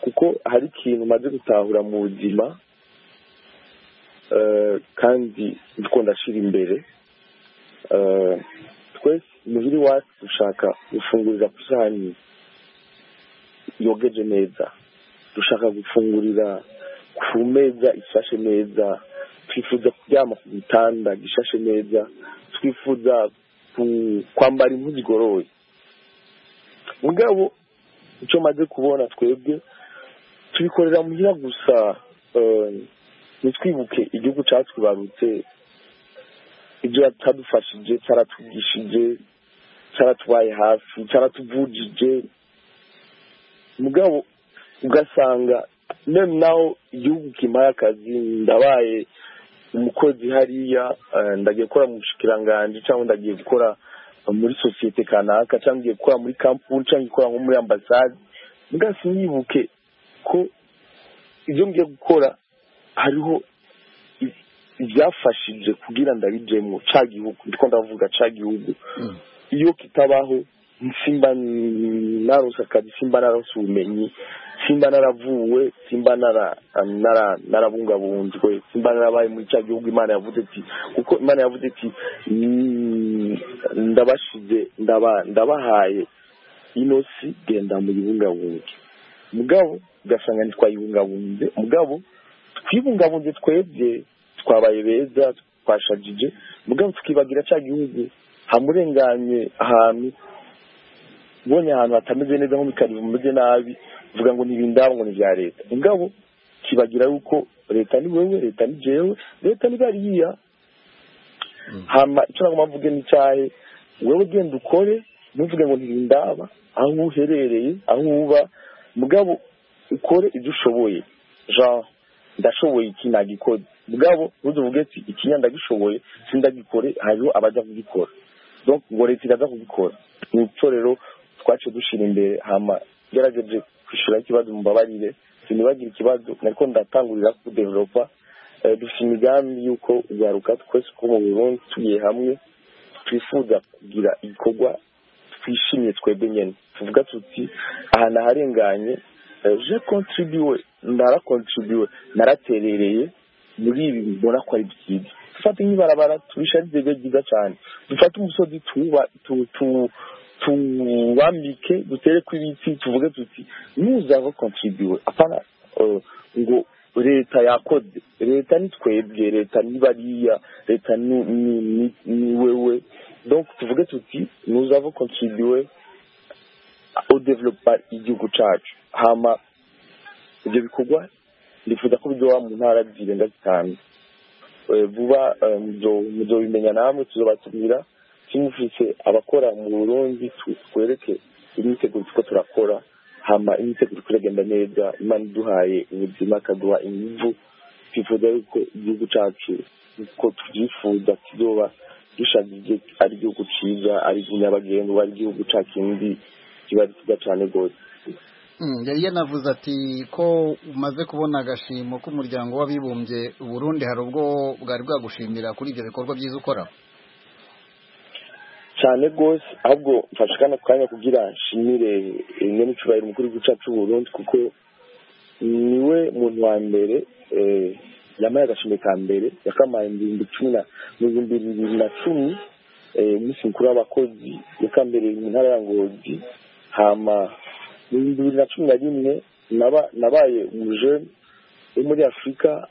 S4: kuko hari ikintu umaze gutahura mu buzima kandi dukunda ashira imbere twese muhiri wacu dushaka gufungurira ku isahani yogeje neza dushaka gufungurira ku meza ishashe neza twifuza kuryama ku gitanda gishashe neza twifuza kwambara impu zigoroye mugabo icyo maze kubona twebwe tubikorera muhira gusa ntitwibuke igihugu cyacu kibarutse ibyo yatadufashije cyaratwigishije cyaratubaye hafi cyaratuvujije mugabo ugasanga mem naho igihugu kimpaye akazi ndabaye umukozi hariya ndagiye gukora mu bushikiranganji cyangwa ndagiye gukora muri sosiyete kanaka cyangwa ngiye gukora muri kampuni cyangwa gukora nko muri ambasade mbwasi nyibuke ko ibyo ngiye gukora hariho ibyafashije kugira ndabijemo ca gihugu ndiko ndavuga ca gihugu iyo kitabaho simba narose akazi simba narose ubumenyi simba naravuwe simba narabungabunzwe simba narabaye muri cya gihugu imana yavuze iti kuko imana yavuze iti ndabashize ndabahaye ino si genda muyibungabunge mugabo ugasanga ntitwayibungabunze mugabo twibungabunze twebwe twabaye beza twashagije mugabo tukibagira cya gihugu hamurenganye ahantu ubonye ahantu hatameze neza nko mu karibu hameze nabi uvuga ngo ntibindaho ngo ni ibya leta ingabo kibagira yuko leta ni wowe leta ni jewe leta ni bariya hama icyo nagomba mvuge ni icyahe wowe genda ukore ntuvuge ngo ntibindaba aho uherereye aho uba mugabo ukore ibyo ushoboye genre ndashoboye iki nagikora mugabo ntuzuvuge ati iki ndagishoboye sindagikore hariho abajya kugikora ngo leta iraza kugikora ni icyo rero twaciye dushyira imbere hama gerageje kwishyura ikibazo mubabarire sinibagire ikibazo ariko ndatangurira kudeveropa dufite imigambi y'uko ugaruka twese two mu burundi tugiye hamwe twifuza kugira igikorwa twishimiye twebwe nyine tuvuga tuti ahantu aharenganye je kontribuwe narakontribuwe naraterereye muri ibi mbona ko ari byiza dufate nk'ibarabara tubisharize bibe byiza cyane dufate umusozi tuwambike dutereko ibiti tuvuge tuti nuzava kontribuwe apana ngo leta yakoze leta ni twebwe leta ni bariya leta ni wewe donc tuvuge tuti nuzava kontribuwe au development igihugu cyacu hama ibyo bikorwa ndifuza ko bidoba mu ntara zirenga zitanu vuba muzobimenya namwe tuzobatubwira tumufise abakora mu burundi twereke imyiteguro tuko turakora hama imyiteguro turagenda neza imana iduhaye ubuzima ikaduha imivu twifuza yuko igihugu cyacu uko tubyifuza kizoba dushagije ari igihugu cyiza ari nyabagendwa ari igihugu cya kindi kiba cyiza cyane rwose
S1: yari yanavuze ati ko umaze kubona agashimo k'umuryango w'abibumbye Burundi hari ubwo bwari bwagushimira kuri ibyo bikorwa byiza ukora
S4: cyane rwose ahubwo mfashe kano kanya kugira nshimire imwe n'icyubahiro umukuru w'igihugu cy'u Burundi kuko niwe muntu wa mbere yambaye agashimwe ka mbere yakamaye mu bihumbi cumi na mu bihumbi bibiri na cumi umunsi mukuru w'abakozi yakambereye mu ntara ya ngozi hama mu bihumbi bibiri na cumi na rimwe nabaye umujene wo muri afurika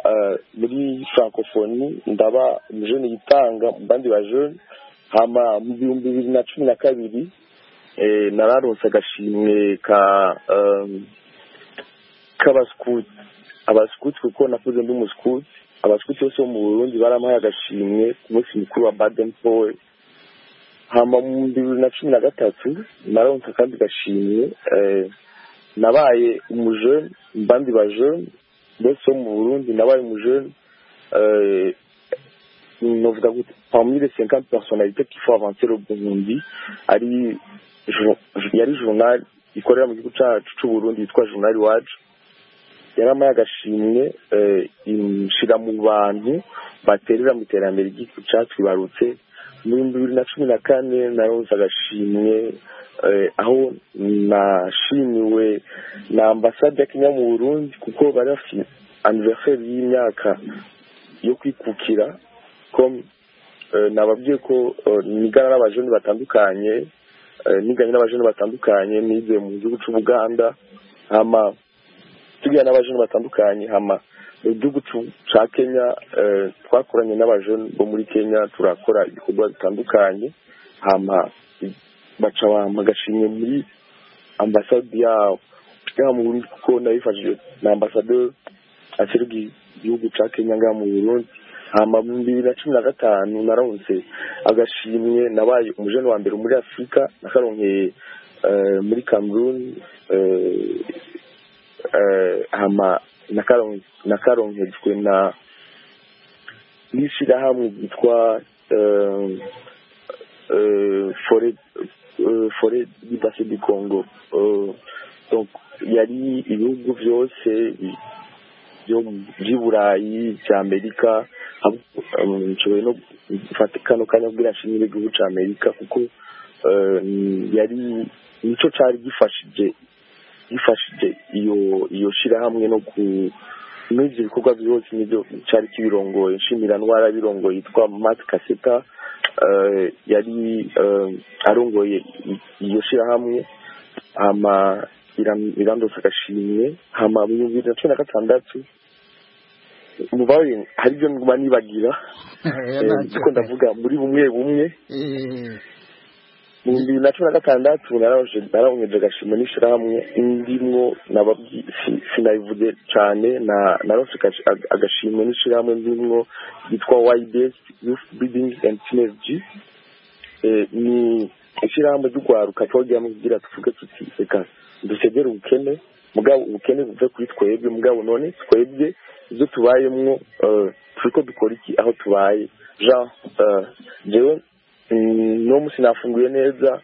S4: muri francophonie ndaba umujene yitanga mu bandi bajene hama mu bihumbi bibiri na cumi na kabiri nararonse agashimwe ka k'abasikuti abasikuti kuko nakuze ndi umusikuti abasikuti bose bo mu burundi baramuhaye agashimwe ku munsi mukuru wa baden paul hama mu bibiri na cumi na gatatu naronse akandi gashimye nabaye umujene mbandi bajene bose bo mu burundi nabaye umujene novuga gute parmi les cinquante personnalités qu'il faut avancer le burundi ari yari journal ikorera mu gihugu cyacu cy'uburundi yitwa journal iwacu yaramaye agashimwe inshyira mu bantu baterera mu iterambere ry'igihugu cyacu ibarutse mu bibiri na cumi na kane naronze agashimwe aho nashimiwe na ambasade ya kenya mu burundi kuko bari bafite aniveriseri y'imyaka yo kwikukira ko nababwiye ko nigana n'abajene batandukanye niganye n'abajene batandukanye nize mu gihugu cy'ubuganda hama tugirana n'abajene batandukanye hama igihugu cya kenya twakoranye n'abajene bo muri kenya turakora ibikorwa bitandukanye hama baca bagashimwe muri ambasade yabo ngaha mu burundi kuko nabifashije na ambasade aserwa igihugu cya kenya ngaha mu burundi hama mu bibiri na cumi na gatanu naronse agashimwe nabaye umujene wa mbere muri afurika nakaronkeye muri cameroon hama nakaronkejwe na n'ishyirahamwe ryitwa fore di base di congo yari ibihugu byose byo by'i burayi bya amerika nshoboye no gufata kano kanya kubwira nshimire igihugu cya amerika kuko yari nicyo cyari gifashije gifashije iyo iyo shyirahamwe no ku muri ibyo bikorwa byose nibyo cyari kibirongoye nshimira ndwara birongoye yitwa mati kaseta yari arongoye iyo shyirahamwe irandose agashimwe hama mu bihumbi na cumi na gatandatu mubare hari ibyo nguma nibagira kuko ndavuga muri bumwe bumwe mu bihumbi bibiri na cumi na gatandatu narabongeje agashima n'ishyirahamwe ndimwo sinabivuge cyane narose agashimwe n'ishyirahamwe ndimwo ryitwa YBS Youth Building and Synergy ni ishyirahamwe ry'urwaruka twagiramo kugira tuvuge tuti reka dusegere ubukene mugabo ubukene buve kuri twebwe mugabo none twebwe ibyo tubayemo turi ko dukora iki aho tubaye jean jewe uno munsi nafunguye neza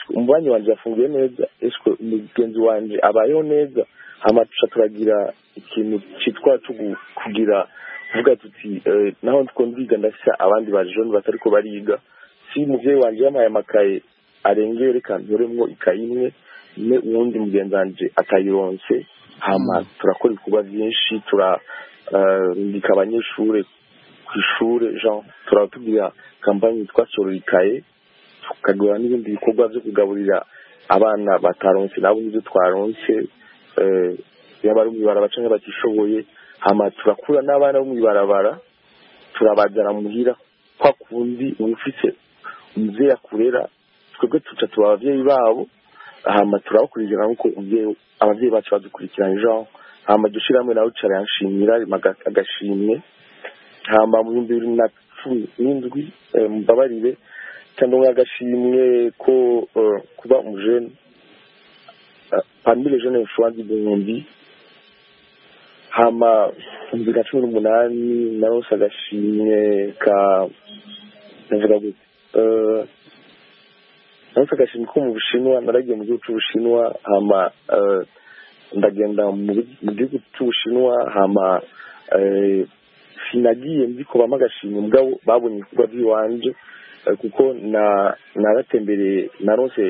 S4: umubanyi wanjye yafunguye neza eswe umugenzi wanjye abayeho neza hamatusha turagira ikintu cyitwa kugira kuvuga tuti naho ndikunda uriga ndashya abandi bajoni batari ko bariga si mubyeyi wanjye yamuhaye amakaye arengeye reka nturemwo ikayi imwe ne uwundi mugenzi wanjye atayironse hama turakora ibikorwa byinshi turambika abanyeshuri ku ishuri jean turatugira kampani yitwa sororikaye tukagura n'ibindi bikorwa byo kugaburira abana bataronse nabo n'ibyo twaronse yaba ari mu ibarabara cyangwa batishoboye hama turakura n'abana bo mu ibarabara turabajyana muhira kwa kundi uba ufite umubyeyi akurera twebwe tuca tuba ababyeyi babo hama turabakurikirana nk'uko ababyeyi bacu badukurikiranye jean hama dushyira hamwe nawe ucara yanshimira agashimwe hama mu bihumbi bibiri na cumi n'indwi mbabarire cyangwa nk'agashimwe ko kuba umujene pamire jene furanzi igihumbi hama bibiri na cumi n'umunani narose agashimwe ka navuga gute narose agashimwe ko mu bushinwa naragiye mu gihugu cy'ubushinwa hama ndagenda mu gihugu cy'ubushinwa hama sinagiye mbikubamo agashimwe mugabo babonye ibikorwa by'iwanje kuko naratembereye narose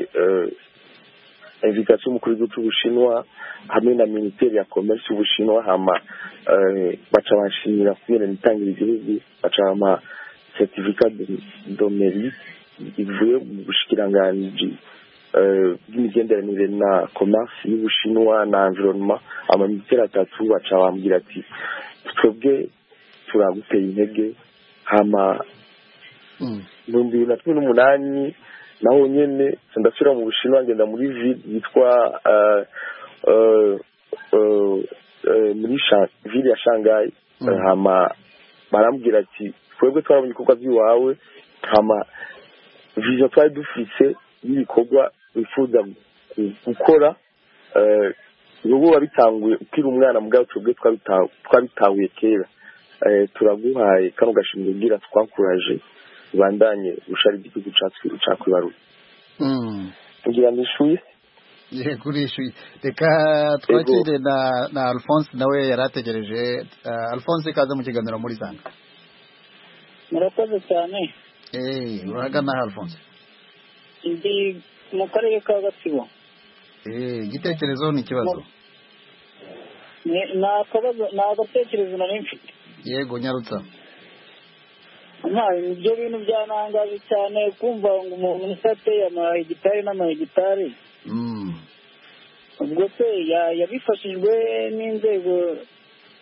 S4: invitation y'umukuru w'igihugu cy'ubushinwa hamwe na minisiteri ya komerisi y'ubushinwa hama baca banshimira kubera nitangira igihugu baca bama certificat domeri ivuye mu bushikiranganji bw'imigenderanire na commerce y'ubushinwa na environnement amaminisiteri atatu baca bambwira ati twebwe turaguteye intege hama mu bihumbi bibiri na cumi n'umunani naho nyine ndasubira mu bushinwa ngenda muri vide yitwa muri vide ya shangayi hama barambwira ati twebwe twarabonye ibikorwa by'iwawe hama viziyo twari dufite y'ibikorwa wifuza gukora ubu wabitanguye ukiri umwana mugabo twebwe twabitahuye kera turaguhaye kano gashimwe ubwira twakuraje bandanye ushari igihugu cyacu cakwibaruka kugira ngo ishuye
S1: yego urishuye reka twakire na na alphonse nawe yari ategereje alphonse ikaze mu kiganiro muri zanga
S6: murakoze cyane
S1: eee uragana alphonse
S6: ndi mu karere ka gatsibo
S1: eee igitekerezo ni ikibazo
S6: ni akabazo ni agatekerezo nari mfite
S1: yego nyarutsa
S6: ibyo bintu byanangaje cyane kumva ngo umuntu musa ateye amahegitari n'amahegitari ubwo se yabifashijwe n'inzego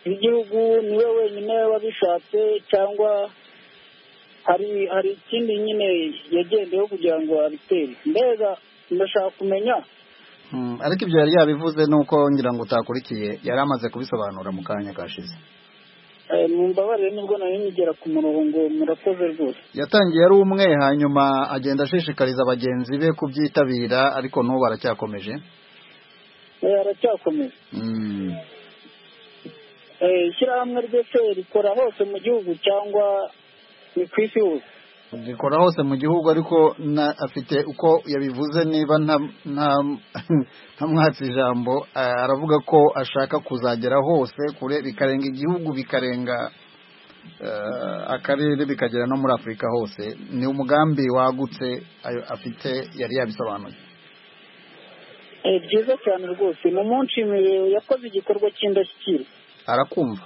S6: z'igihugu niwe wenyine wabishatse cyangwa hari hari ikindi nyine yagendeyeho kugira ngo abitere mbega ndashaka kumenya
S1: ariko ibyo yari yabivuze nuko ngira ngo utakurikiye yari amaze kubisobanura mu kanya kashize
S6: mumbabarire nibwo nari nigera ku murongo murakoze rwose
S1: yatangiye ari umwe hanyuma agenda ashishikariza bagenzi be kubyitabira ariko n'ubu aracyakomeje
S6: aracyakomeje ishyirahamwe ryose rikora hose mu gihugu cyangwa ni ku isi hose
S1: rikora hose mu gihugu ariko afite uko yabivuze niba ntamwatse ijambo aravuga ko ashaka kuzagera hose kure bikarenga igihugu bikarenga akarere bikagera no muri afurika hose ni umugambi wagutse afite yari yabisobanuye
S6: byiza cyane rwose ni umunshimire yakoze igikorwa cy'indashyikirwa
S1: arakumva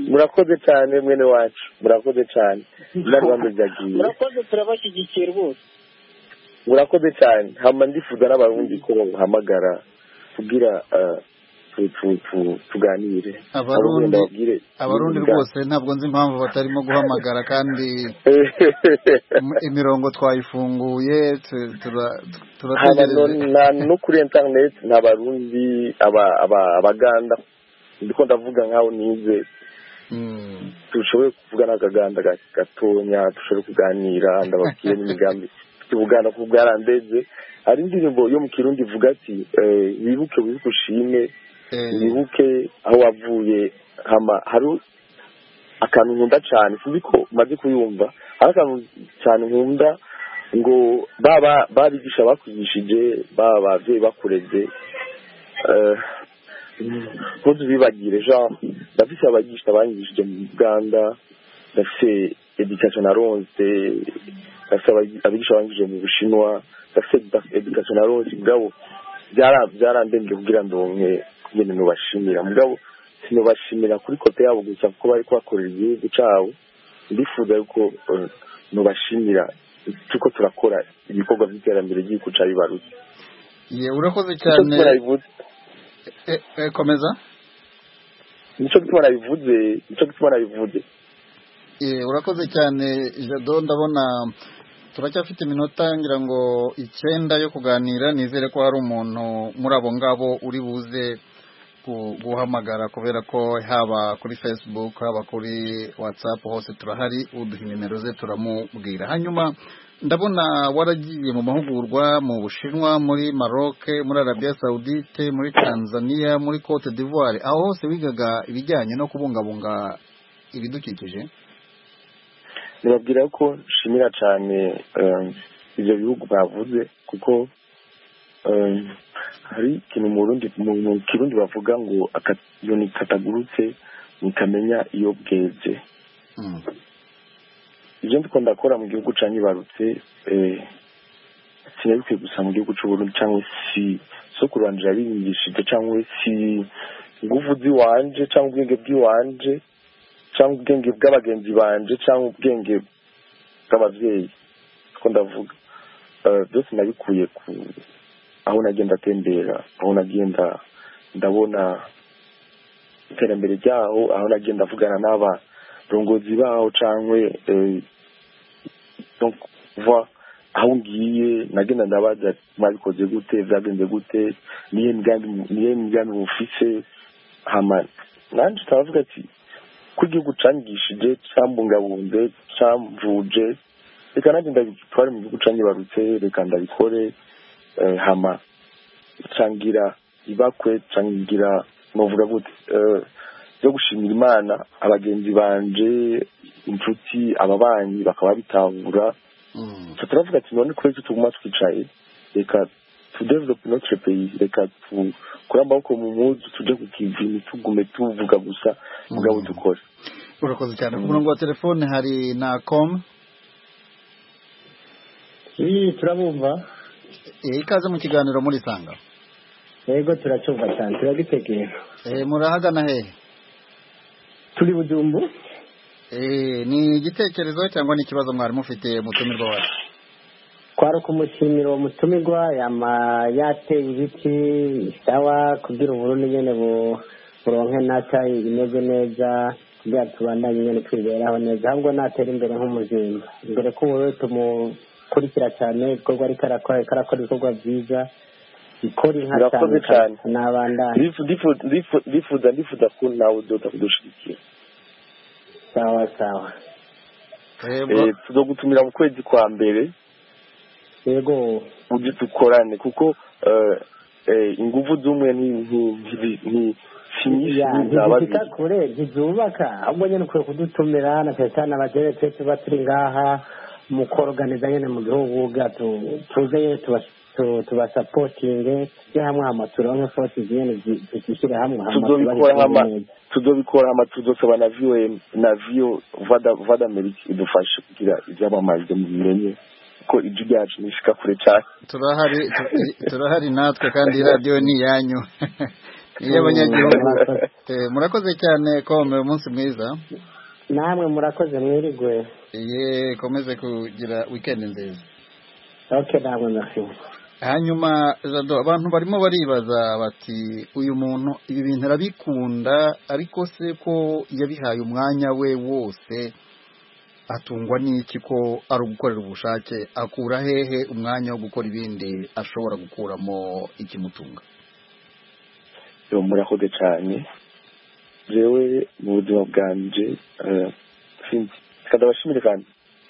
S4: murakoze cyane mwene wacu murakoze cyane n'abandi byagiye
S6: murakoze turabashyigikiye rwose
S4: murakoze cyane hama ndifuza n'abarundi ko bamuhamagara kugira tu- tu- tu- tuganire
S1: abarundi
S4: Abagenda babwire
S1: abarundi
S4: ubwabo.
S1: rwose ntabwo nzi impamvu batarimo guhamagara kandi im- imirongo twayifunguye tu- tura- tu-
S4: haba no
S1: turategereje
S4: na- no kuri interineti ni abarundi aba- aba- abaganda ndiko ndavuga nkaho nize
S1: Mm.
S4: dushoboye kuvugana akaganda ga- gatonya dushobore kuganira ndababwiye n'imigambi tuvugana ku bwarandeze hari indirimbo yo mu kirundi ivuga ati eh, wibuke wibuke ushime
S1: Eh,
S4: wibuke aho wavuye hama hari akantu nkunda cyane sinzi ko maze kuyumva hari akantu cyane nkunda ngo baba babigisha bakwigishije baba ababyeyi bakureze eh, ntuzibibagire jean ndafise abagisha banyigishije mu buganda ndafise education naronse ndafise abagi- abigisha banyigishije mu bushinwa ndafise da- education naronse mugabo byara- byarandembye kugira ndonke ngene nubashimira mugabo sinubashimira kuri kote yabo gusa kuko bariko bakorera igihugu cabo ndifuza yuko eh, nubashimira tuko turakora ibikorwa by'iterambere ry'igihugu ca bibarutse
S1: ye urakoze
S4: icyo
S1: cyane
S4: tubona bivutse
S1: Eh, eh, komeza
S4: nico gituma nabivuze nico gituma nabivuze
S1: Eh, urakoze cyane jado ndabona turacyafite iminota ngira ngo icyenda yo kuganira nizere ko hari umuntu muri abo ngabo uri buze gu- guhamagara kubera ko haba kuri facebook haba kuri whatsapp hose turahari uduha nimero ze turamubwira hanyuma ndabona waragiye mu mahugurwa mu bushinwa muri maroc muri arabia saudite muri tanzania muri cote d'ivoire aho hose wigaga ibijyanye no kubungabunga ibidukikije
S4: nibabwira ko nshimira cyane eh, ibyo bihugu bavuze kuko eh, hari ikintu mu Burundi mu mu kirundi bavuga ngo aka- inyoni katagurutse ntikamenya iyo bweze
S1: Mm.
S4: ibyo ndiko ndakora mu gihugu ca nyibarutse eh, sinabikwiye gusa mu gihugu c'uburundi cangwa si sokuruwanje yabiyigishije cangwa si nguvu z'iwanje cangwa ubwenge bw'iwanje cangwa ubwenge bw'abagenzi banje cangwa ubwenge bw'abavyeyi ko ndavuga Eh, byose nabikuye ku aho nagenda atembera aho nagenda ndabona iterambere ryaho aho nagenda avugana n'abarongozi baho cangwe eh, donc voir aho ngiye nagenda ndabaza mwabikoze gute byagenze gute niyo migambi niyo migambi mufise hama nanje turavuga ati ko igihugu canyigishije cambungabunze camvuje reka nanjye ndabitware mu gihugu canyibarutse reka ndabikore eh, hama cangira ibakwe cangira novuga gute eh, byo gushimira imana abagenzi banje inshuti ababanyi bakaba bitahura
S1: Mm.
S4: twe turavuga ati none kubera iki tuguma twicaye reka tudevelope notre pays reka tukure amaboko mu muzu tujye ku kivi ntitugume tuvuga gusa mugabo
S1: Mm.
S4: dukore
S1: urakoze cyane ku
S4: Mm.
S1: murongo wa telefone hari na com
S5: iyi turabumva
S1: Eh, ikaze mu kiganiro murisanga
S5: yego turacyumva cyane turagitegereje
S1: Eh, murahagana hehe
S5: turi budumbu
S1: Eh, ni igitekerezo cyangwa ni ikibazo mwari mufite mutumirwa wacu
S5: kwari ukumushimira uwo mutumirwa yama yateye ibiti sawa kugira uburundi nyene bu- buronke nata imeze neza kugira tubandanye nyene twiberaho neza ahubwo natera imbere nk'umuzinga imbere ko uburundi tumukurikira cyane ibikorwa ariko arakora ariko arakora ibikorwa byiza ikora inka
S4: Murakoze cyane.
S5: n'abandanye
S4: Ndifu- ndifu- ndifu- ndifuza ndifuza ko nawe udoda kudushigikira
S5: sawa sawa
S1: Eh,
S4: Eh,
S1: bwa-
S4: tuzogutumira mu kwezi kwa mbere
S5: yego
S4: uje dukorane kuko eh, eh, inguvu z'umwe nti- nti- nti- nti- si nyinshi
S5: Ya,
S4: ni za babiri
S5: ntizishika kure ntizubaka ahubwo nyine ukwiye kudutumira na pesitani abageretse tuba turi ngaha mu koroganiza nyine mu gihugu bwacu tuze nyine tuba- tu- tubasapotinge tujye hamwe hama turonke fosi nyine zi- zidushyire hamwe hama
S4: tuzobikora
S5: tubahe
S4: hama
S5: neza.
S4: tuzobikora hama tuzosaba na vio na vio vada vada amerika idufashe kugira ibyamamazwe mu bimenye ko ijwi ryacu nishika kure cyane
S1: turahari tu- eh, turahari natwe kandi iyi radiyo ni iyanyu ni iy'abanyagihugu
S5: Murakoze.
S1: Eh, murakoze cyane kome umunsi mwiza
S5: namwe murakoze mwirigwe
S1: ye komeze kugira weekend nziza
S5: ok namwe murakoze
S1: hanyuma jado abantu barimo baribaza bati uyu muntu ibi bintu arabikunda ariko se ko yabihaye umwanya we wose atungwa n'iki ko ari ugukorera ubushake akura hehe umwanya wo gukora ibindi ashobora gukuramo ikimutunga
S4: murakoze cyane rewe mu buzima bwanjye kadabashimire kandi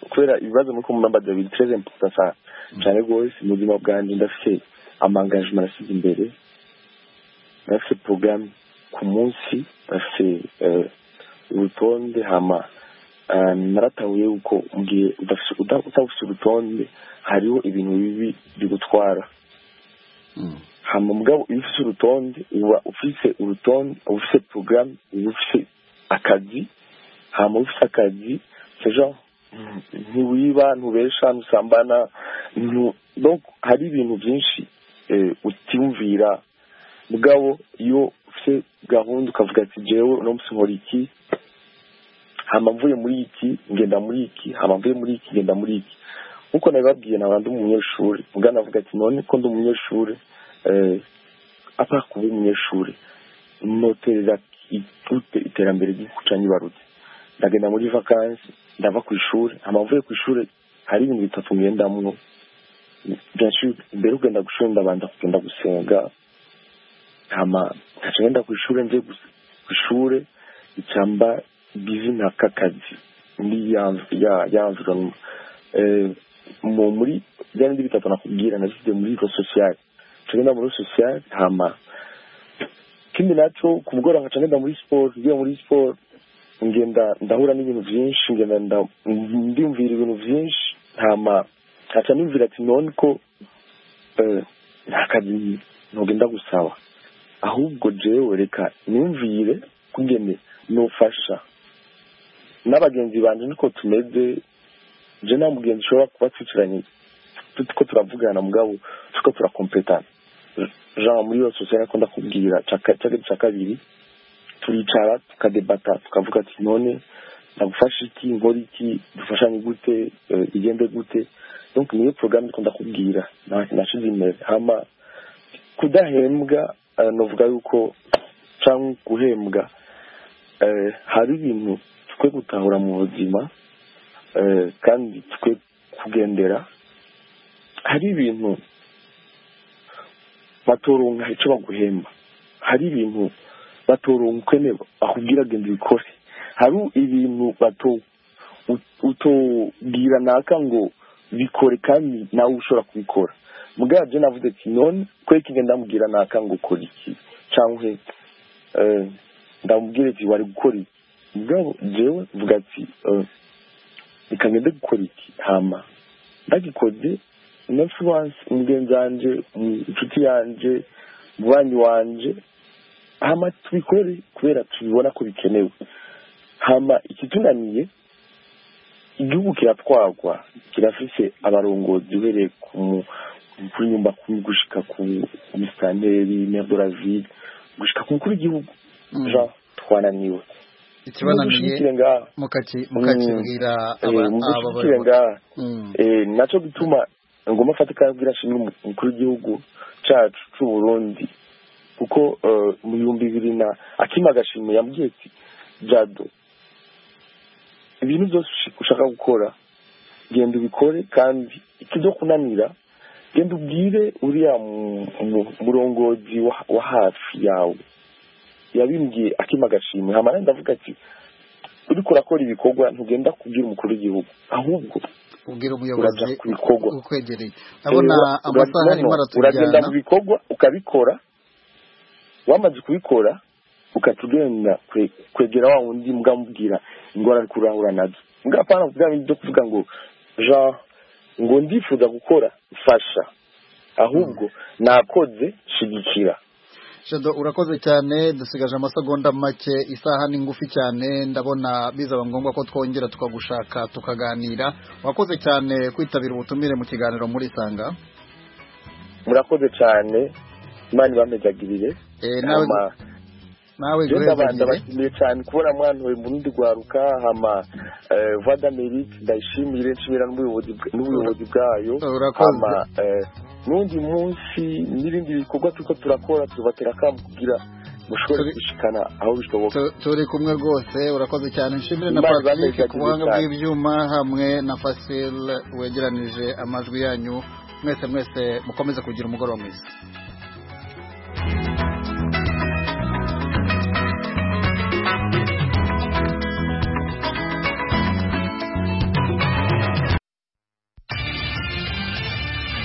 S4: kubera ibibazo muri kumubambaza biri tereze mpuzasa cyane rwose mu buzima bwanjye ndafite amangajima arasize imbere ndafite porogaramu ku munsi ndafite urutonde hama naratahuye yuko mu gihe udafite urutonde hariho ibintu bibi bigutwara hama mugabo iyo ufite urutonde uba ufite urutonde uba ufite porogaramu uba ufite akazi hama ufite akazi sejo ntiwiba ntubesha ntusambana hari ibintu byinshi utiyumvira mugabo iyo ufite gahunda ukavuga ati jyewe uno munsi nkora iki hama mvuye muri iki ngenda muri iki hama mvuye muri iki ngenda muri iki nkuko nabibabwiye naba ndi umunyeshuri mugana avuga ati none ko ndi umunyeshuri apa kuba umunyeshuri noterera iterambere ry'igihugu cya nyibarutse ndagenda muri vakansi ndava ku ishuri amavuye ku ishuri hari ibintu bitatu ngendamwo mbere ugenda ku ishuri ndabanza kugenda gusenga hama nkaca ngenda ku ishuri nze ku ishuri icyamba bizina k'akazi muri ya environnement mu muri bya bindi bitatu nakubwira nabishyize muri ro sosiyali nkaca ngenda muri sosiyali hama ikindi nacyo ku mugoroba nkaca ngenda muri siporo ngiye muri siporo ngenda ndahura n'ibintu byinshi ngenda ndimvira ibintu byinshi ntama ntaca nimvira ati none ko nta kazi ntugenda gusaba ahubwo jewe reka nimvire kugene nufasha n'abagenzi banjye niko tumeze je nta mugenzi ushobora kuba twicaranye tuko turavugana mugabo tuko turakompetana jean muri yose usanga ko ndakubwira cya kabiri turicara tukadebata tukavuga ati none nagufasha iki nkora iki dufashanye gute igende gute donc niyo porogaramu ikunda kubwira nashize imbere hama kudahembwa navuga yuko cyangwa guhembwa hari ibintu twe gutahura mu buzima kandi twe kugendera hari ibintu batoronka icyo baguhemba hari ibintu batoronka ne bakubwira genda ubikore hari ibintu bato utobwira naka ngo bikore kandi nawe ushobora kubikora mugabyo navuze ati none kwereka igenda ndamubwira naka ngo ukora iki cyangwa ndamubwira ati wari gukora iki mugabo jewe mvuga ati reka ngende gukora iki hama ndagikoze next once umugenzi wanjye inshuti yanjye umubanyi wanjye hama tubikore kubera tubibona ko bikenewe hama ikitunaniye igihugu kiratwagwa kirafise abarongozi uhereye kuri nyumba kumi gushika ku musitanteri meyadoravide gushika ku mukuru w'igihugu jean twananiwe
S1: ikibananiye mukakibwira
S4: mugushikire ngaha nacyo gituma ngoma afatika yabwira ashimira umukuru w'igihugu cacu c'uburundi kuko mu bihumbi bibiri na akima agashimwe yambwiye ati jado ibintu byose ushaka gukora genda ubikore kandi ikibyo kunanira genda ubwire uriya murongozi wa hafi yawe yabimbwiye akima agashimwe hamara ndavuga ati uriko urakora ibikorwa ntugenda kubwira umukuru w'igihugu ahubwo
S1: ubwira umuyobozi ukwegereye abona amasaha arimo aratujyana
S4: uragenda mu bikorwa ukabikora wamaze kubikora ukatugenda kwegera wa wundi mugamubwira ingorane ari kurahura nazo mugapana kugira ibyo kuvuga ngo jean ngo ndifuza gukora fasha ahubwo nakoze shigikira
S1: jado urakoze cyane dusigaje amasegonda make isaha ni ngufi cyane ndabona bizaba ngombwa ko twongera tukagushaka tukaganira wakoze cyane kwitabira ubutumire mu kiganiro muri sanga
S4: murakoze cyane imana ibamezagirire
S1: nawe nawe
S4: ndabashimiye cyane kubona mwana we murundi rwaruka hama voix d'amerique ndayishimire nshimira n'ubuyobozi bwayo
S1: urakoze
S4: n'undi munsi n'ibindi bikorwa turiko turakora tubatera kamo kugira mushobore
S1: Turi-
S4: gushikana aho bishoboka
S1: Tu- turi kumwe rwose urakoze cyane nshimire na
S4: Imana
S1: patrick
S4: ibahe
S1: ku buhanga
S4: cyane.
S1: bw'ibyuma hamwe na fasil wegeranije amajwi yanyu mwese mwese mukomeze kugira umugoroba mwiza